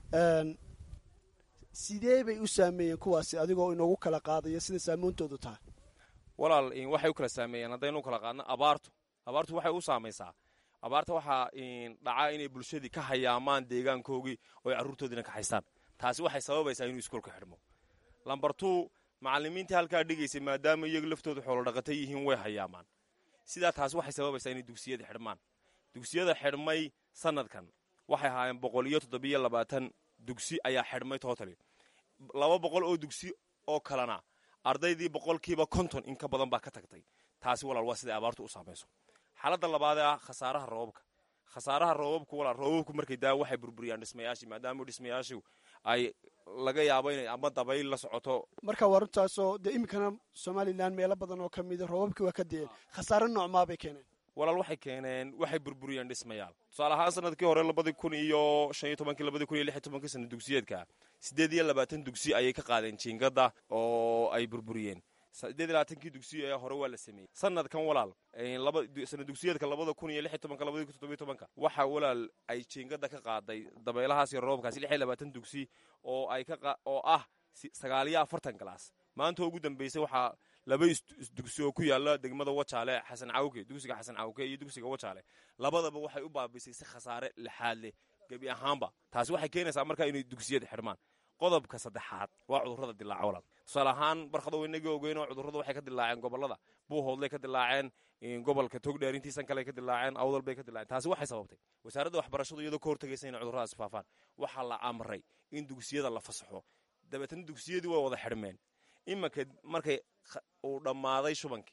sidee bay u saameeyeen kuwaasi adigoo inoogu kala qaadaya sida saamoontoodu tahay walaal waxay u kala saameeyeen haddaynu kala qaadno abaartu abaartu waxay u saamaysaa abaarta waxaa dhacaa inay bulshadii ka hayaamaan deegaankoogii oo ay carruurtoodiina ka haystaan taasi waxay sababaysaa inuu iskoolka xidhmo lambar two macallimiintii halkaa dhigaysay maadaama iyagu laftooda xoolodhaqata yihiin way hayaamaan sidaa taasi waxay sababaysaa inay dugsiyada xidhmaan dugsiyada xidhmay sanadkan waxay ahaayeen boqol iyo toddobiyo labaatan dugsi ayaa xidhmay totali laba boqol oo dugsi oo kalena ardaydii boqolkiiba konton in ka badan baa ka tagtay taasi walaal waa siday abaartu u saamayso xaaladda labaadee ah khasaaraha roobabka khasaaraha roobabku walaal roobabku markay daa waxay burburiyaan dhismayaashii maadaama dhismayaashu ay laga yaabo inay ama dabayl la socoto marka waa runtaasoo dee iminkana somalilan meelo badan oo ka mida roobabkii waa ka deen khasaare noocmaa bay keeneen walaal waxay keeneen waxay burburiyeen dhismayaal tusaale ahaan sanadkii hore labadii kun iyo shan iyo tobankii labadii kun iyo lix iyo tobankii sana dugsiyeedka siddeed iyo labaatan dugsi ayay ka qaadeen jiingada oo ay burburiyeen siddeed iyo labaatankii dugsi ee hore waa la sameeyey sanadkan walaal sana dugsiyeedka labada kun iyo lix iyo tobanka labadii kun toddobiyo tobanka waxaa walaal ay jiingada ka qaaday dabeelahaas iyo roobkaasi lix iyo labaatan dugsi oo ay ka oo ah sagaal iyo afartan galaas maanta ugu dambeysay waxaa laba dugsi oo ku yaala degmada wajaale xasan cawke dugsiga xasan cawke iyo dugsiga wajaale labadaba waxay u baabisay si khasaare lixaad leh gebi ahaanba taasi waxay keenaysaa markaa inay dugsiyada xidhmaan qodobka saddexaad waa cudurrada dilaaca walaal tusaale ahaan barkado inagii ogeyn oo cudurradu waxay ka dilaaceen gobollada buuhoodlay ka dilaaceen gobolka togdheer intiisan kale ka dilaaceen awdal bay ka dilaaceen taasi waxay sababtay wasaaradda waxbarashadu iyadoo ka hortagaysa inay cudurradaasi faafaan waxaa la amray in dugsiyada la fasaxo dabeetana dugsiyadii way wada xidhmeen imanka markay uu dhammaaday shubankii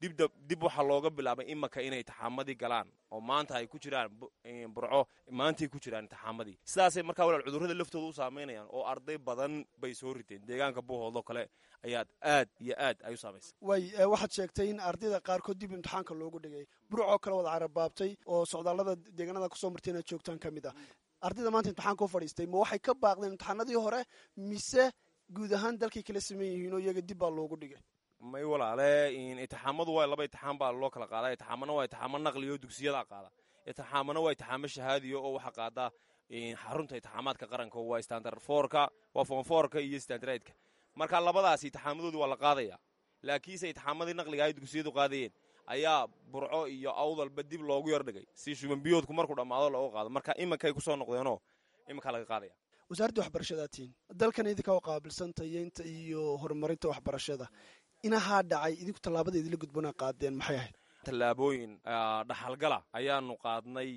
dib waxaa looga bilaabay imanka inay taxaamadii galaan oo maanta ay ku jiraan burco maantay ku jiraan taxaamadii sidaasay markaa walaal cudurrada laftooda u saameynayaan oo arday badan bay soo riteen deegaanka buuhoodoo kale ayaad aad iyo aad ay u saamaysay way waxaad sheegtay in ardayda qaarkood dib imtixaanka loogu dhigay burcoo kale wada carabaabtay oo socdaallada deegaanada kusoo martay inaad joogtaan ka mid ah ardayda maanta imtixaanka u fadhiistay ma waxay ka baaqdeen imtixaanadii hore mise guud ahaan dalkay kala sameyn yihiin oo iyaga dib baa loogu dhigay may walaale itixaamadu waa laba itixaam baa loo kala qaadaa itixaamana waa itixaamo naqliyo dugsiyada qaada itixaamana waa itixaamo shahaadiyo oo waxaa qaada xarunta itixaamaadka qaranka waa standard foorka waa fon foorka iyo standardka marka labadaas itixaamadoodu waa la qaadaya laakiinse itixaamadii naqliga ay dugsiyadu qaadayeen ayaa burco iyo awdalba dib loogu yardhigay si shubanbiyoodku markuu dhammaado looga qaado marka iminkay kusoo noqdeenoo iminkaa laga qaadaya wasaaradda waxbarashadaatiin dalkan idinka u qaabilsan tayeynta iyo horumarinta waxbarashada inahaa dhacay idinku tallaabada idinla gudbana qaadeen maxay ahayd tallaabooyin dhaxalgala ayaanu qaadnay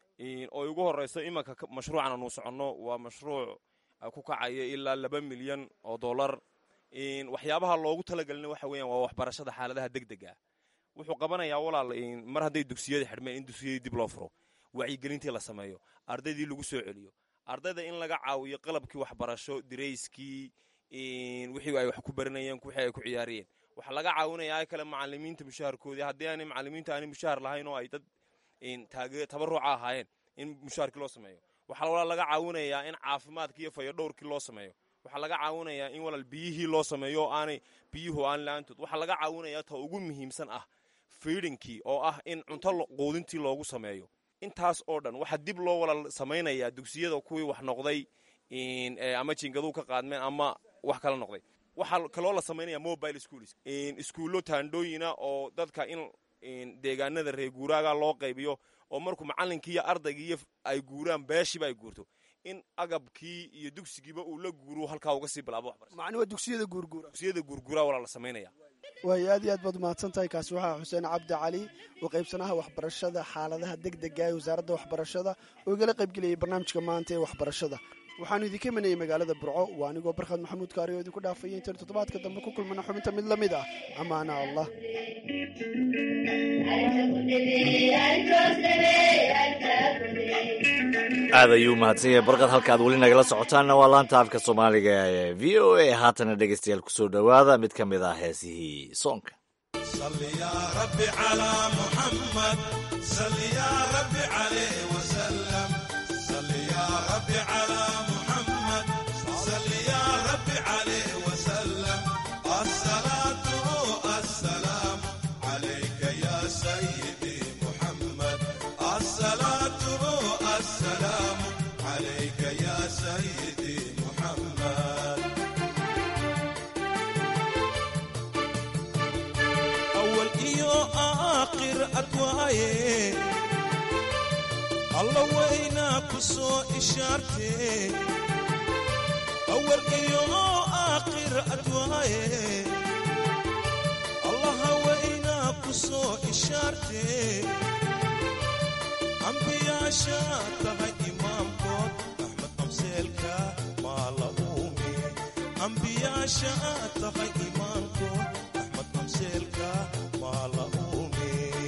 oo ugu horeyso imanka mashruucan aanu soconno waa mashruuc ku kacaya ilaa laba milyan oo dollar waxyaabaha loogu talagelina waxa weeyaan waa waxbarashada xaaladaha deg dega wuxuu qabanayaa walaal mar hadday dugsiyada xidhmeen in dugsiyadii dib loo furo wacyigelintii la sameeyo ardaydii lagu soo celiyo ardayda in laga caawiyo qalabkii waxbarasho dirayskii wixii ay wax ku baranayeen wixii ay ku ciyaarayeen waxaa laga caawinayaa kale macalimiinta mushaharkoodii haddii aanay macalimiinta aanay mushaar lahayn oo ay dad tabaruca ahaayeen in mushaharkii loo sameeyo waxaa walaal laga caawinayaa in caafimaadkii iyo fayadhowrkii loo sameeyo waxaa laga caawinayaa in walaal biyihii loo sameeyo oo aanay biyuhu aan la-aantood waxaa laga caawinayaa ta ugu muhiimsan ah fiidinkii oo ah in cunto quudintii loogu sameeyo intaas oo dhan waxaa dib loo walaal samaynayaa dugsiyada kuwii wax noqday ama jingaduu ka qaadmeen ama wax kala noqday waxaa kaloo la samaynaya mobile schools iskuullo taandhooyina oo dadka in deegaanada reer guuraaga loo qaybiyo oo markuu macalinkii iyo ardaygii ay guuraan beeshiiba ay guurto in agabkii iyo dugsigiiba uu la guuru halkaa uga sii bilaabo waxbarasho macni waa dugsiyada guurguura dugsiyada guurguura walaa la samaynaya waay aad iyo aad baad umahadsan tahay kaasi waxaa xuseen cabdi cali oo qaybsanaha waxbarashada xaaladaha deg dega ee wasaaradda waxbarashada oo igala qaybgelayay barnaamijka maanta ee waxbarashada waxaanu idinka imanayay magaalada burco waa anigoo barkhad maxamuud kaari oo idinku dhaafaya intaenu toddobaadka dambe ku kulmana xubinta mid la mid ah amaana allah aad ayuu mahadsan yahay barqad halka aad weli nagala socotaanna waa laanta afka soomaaliga ee v o a haatana dhegeystayaal kusoo dhowaada mid ka mid ah heesihii soonka alla waynaa ku soo ishaartee awal iyo aakhir adwaaye allaha waynaa ku soo ishaartee ambiyaasha tahay imaamkood axmed qabseelka maa la uume ambiyaasha tahay imaamkood axmed qabseelka maa la uume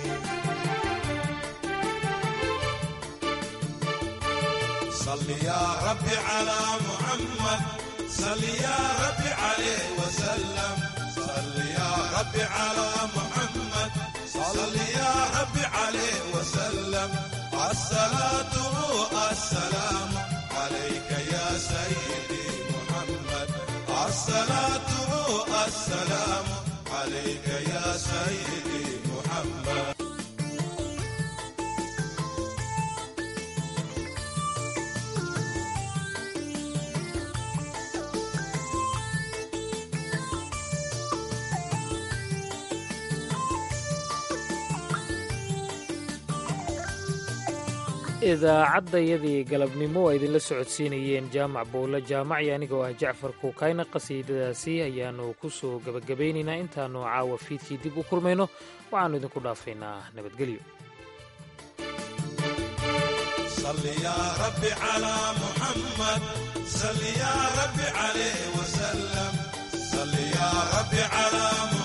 صل يا رب على محمد صل يا رب عليه وسلم صل يا رب على محمد صل يا رب عليه وسلم الصلاة السلام عليك يا سيدي محمد الصلاة السلام عليك يا سيدي محمد idaacadayadii galabnimo waa idinla socodsiinayeen jaamac bowle jaamac iyo aniga oo ah jacfar kuukayna qasiidadaasi ayaanu ku soo gebagabaynaynaa intaanu caawa fiidkii dib u kulmayno waxaannu idinku dhaafaynaa nabadgelyo صل يا رب على محمد صل يا رب عليه وسلم صل يا رب على محمد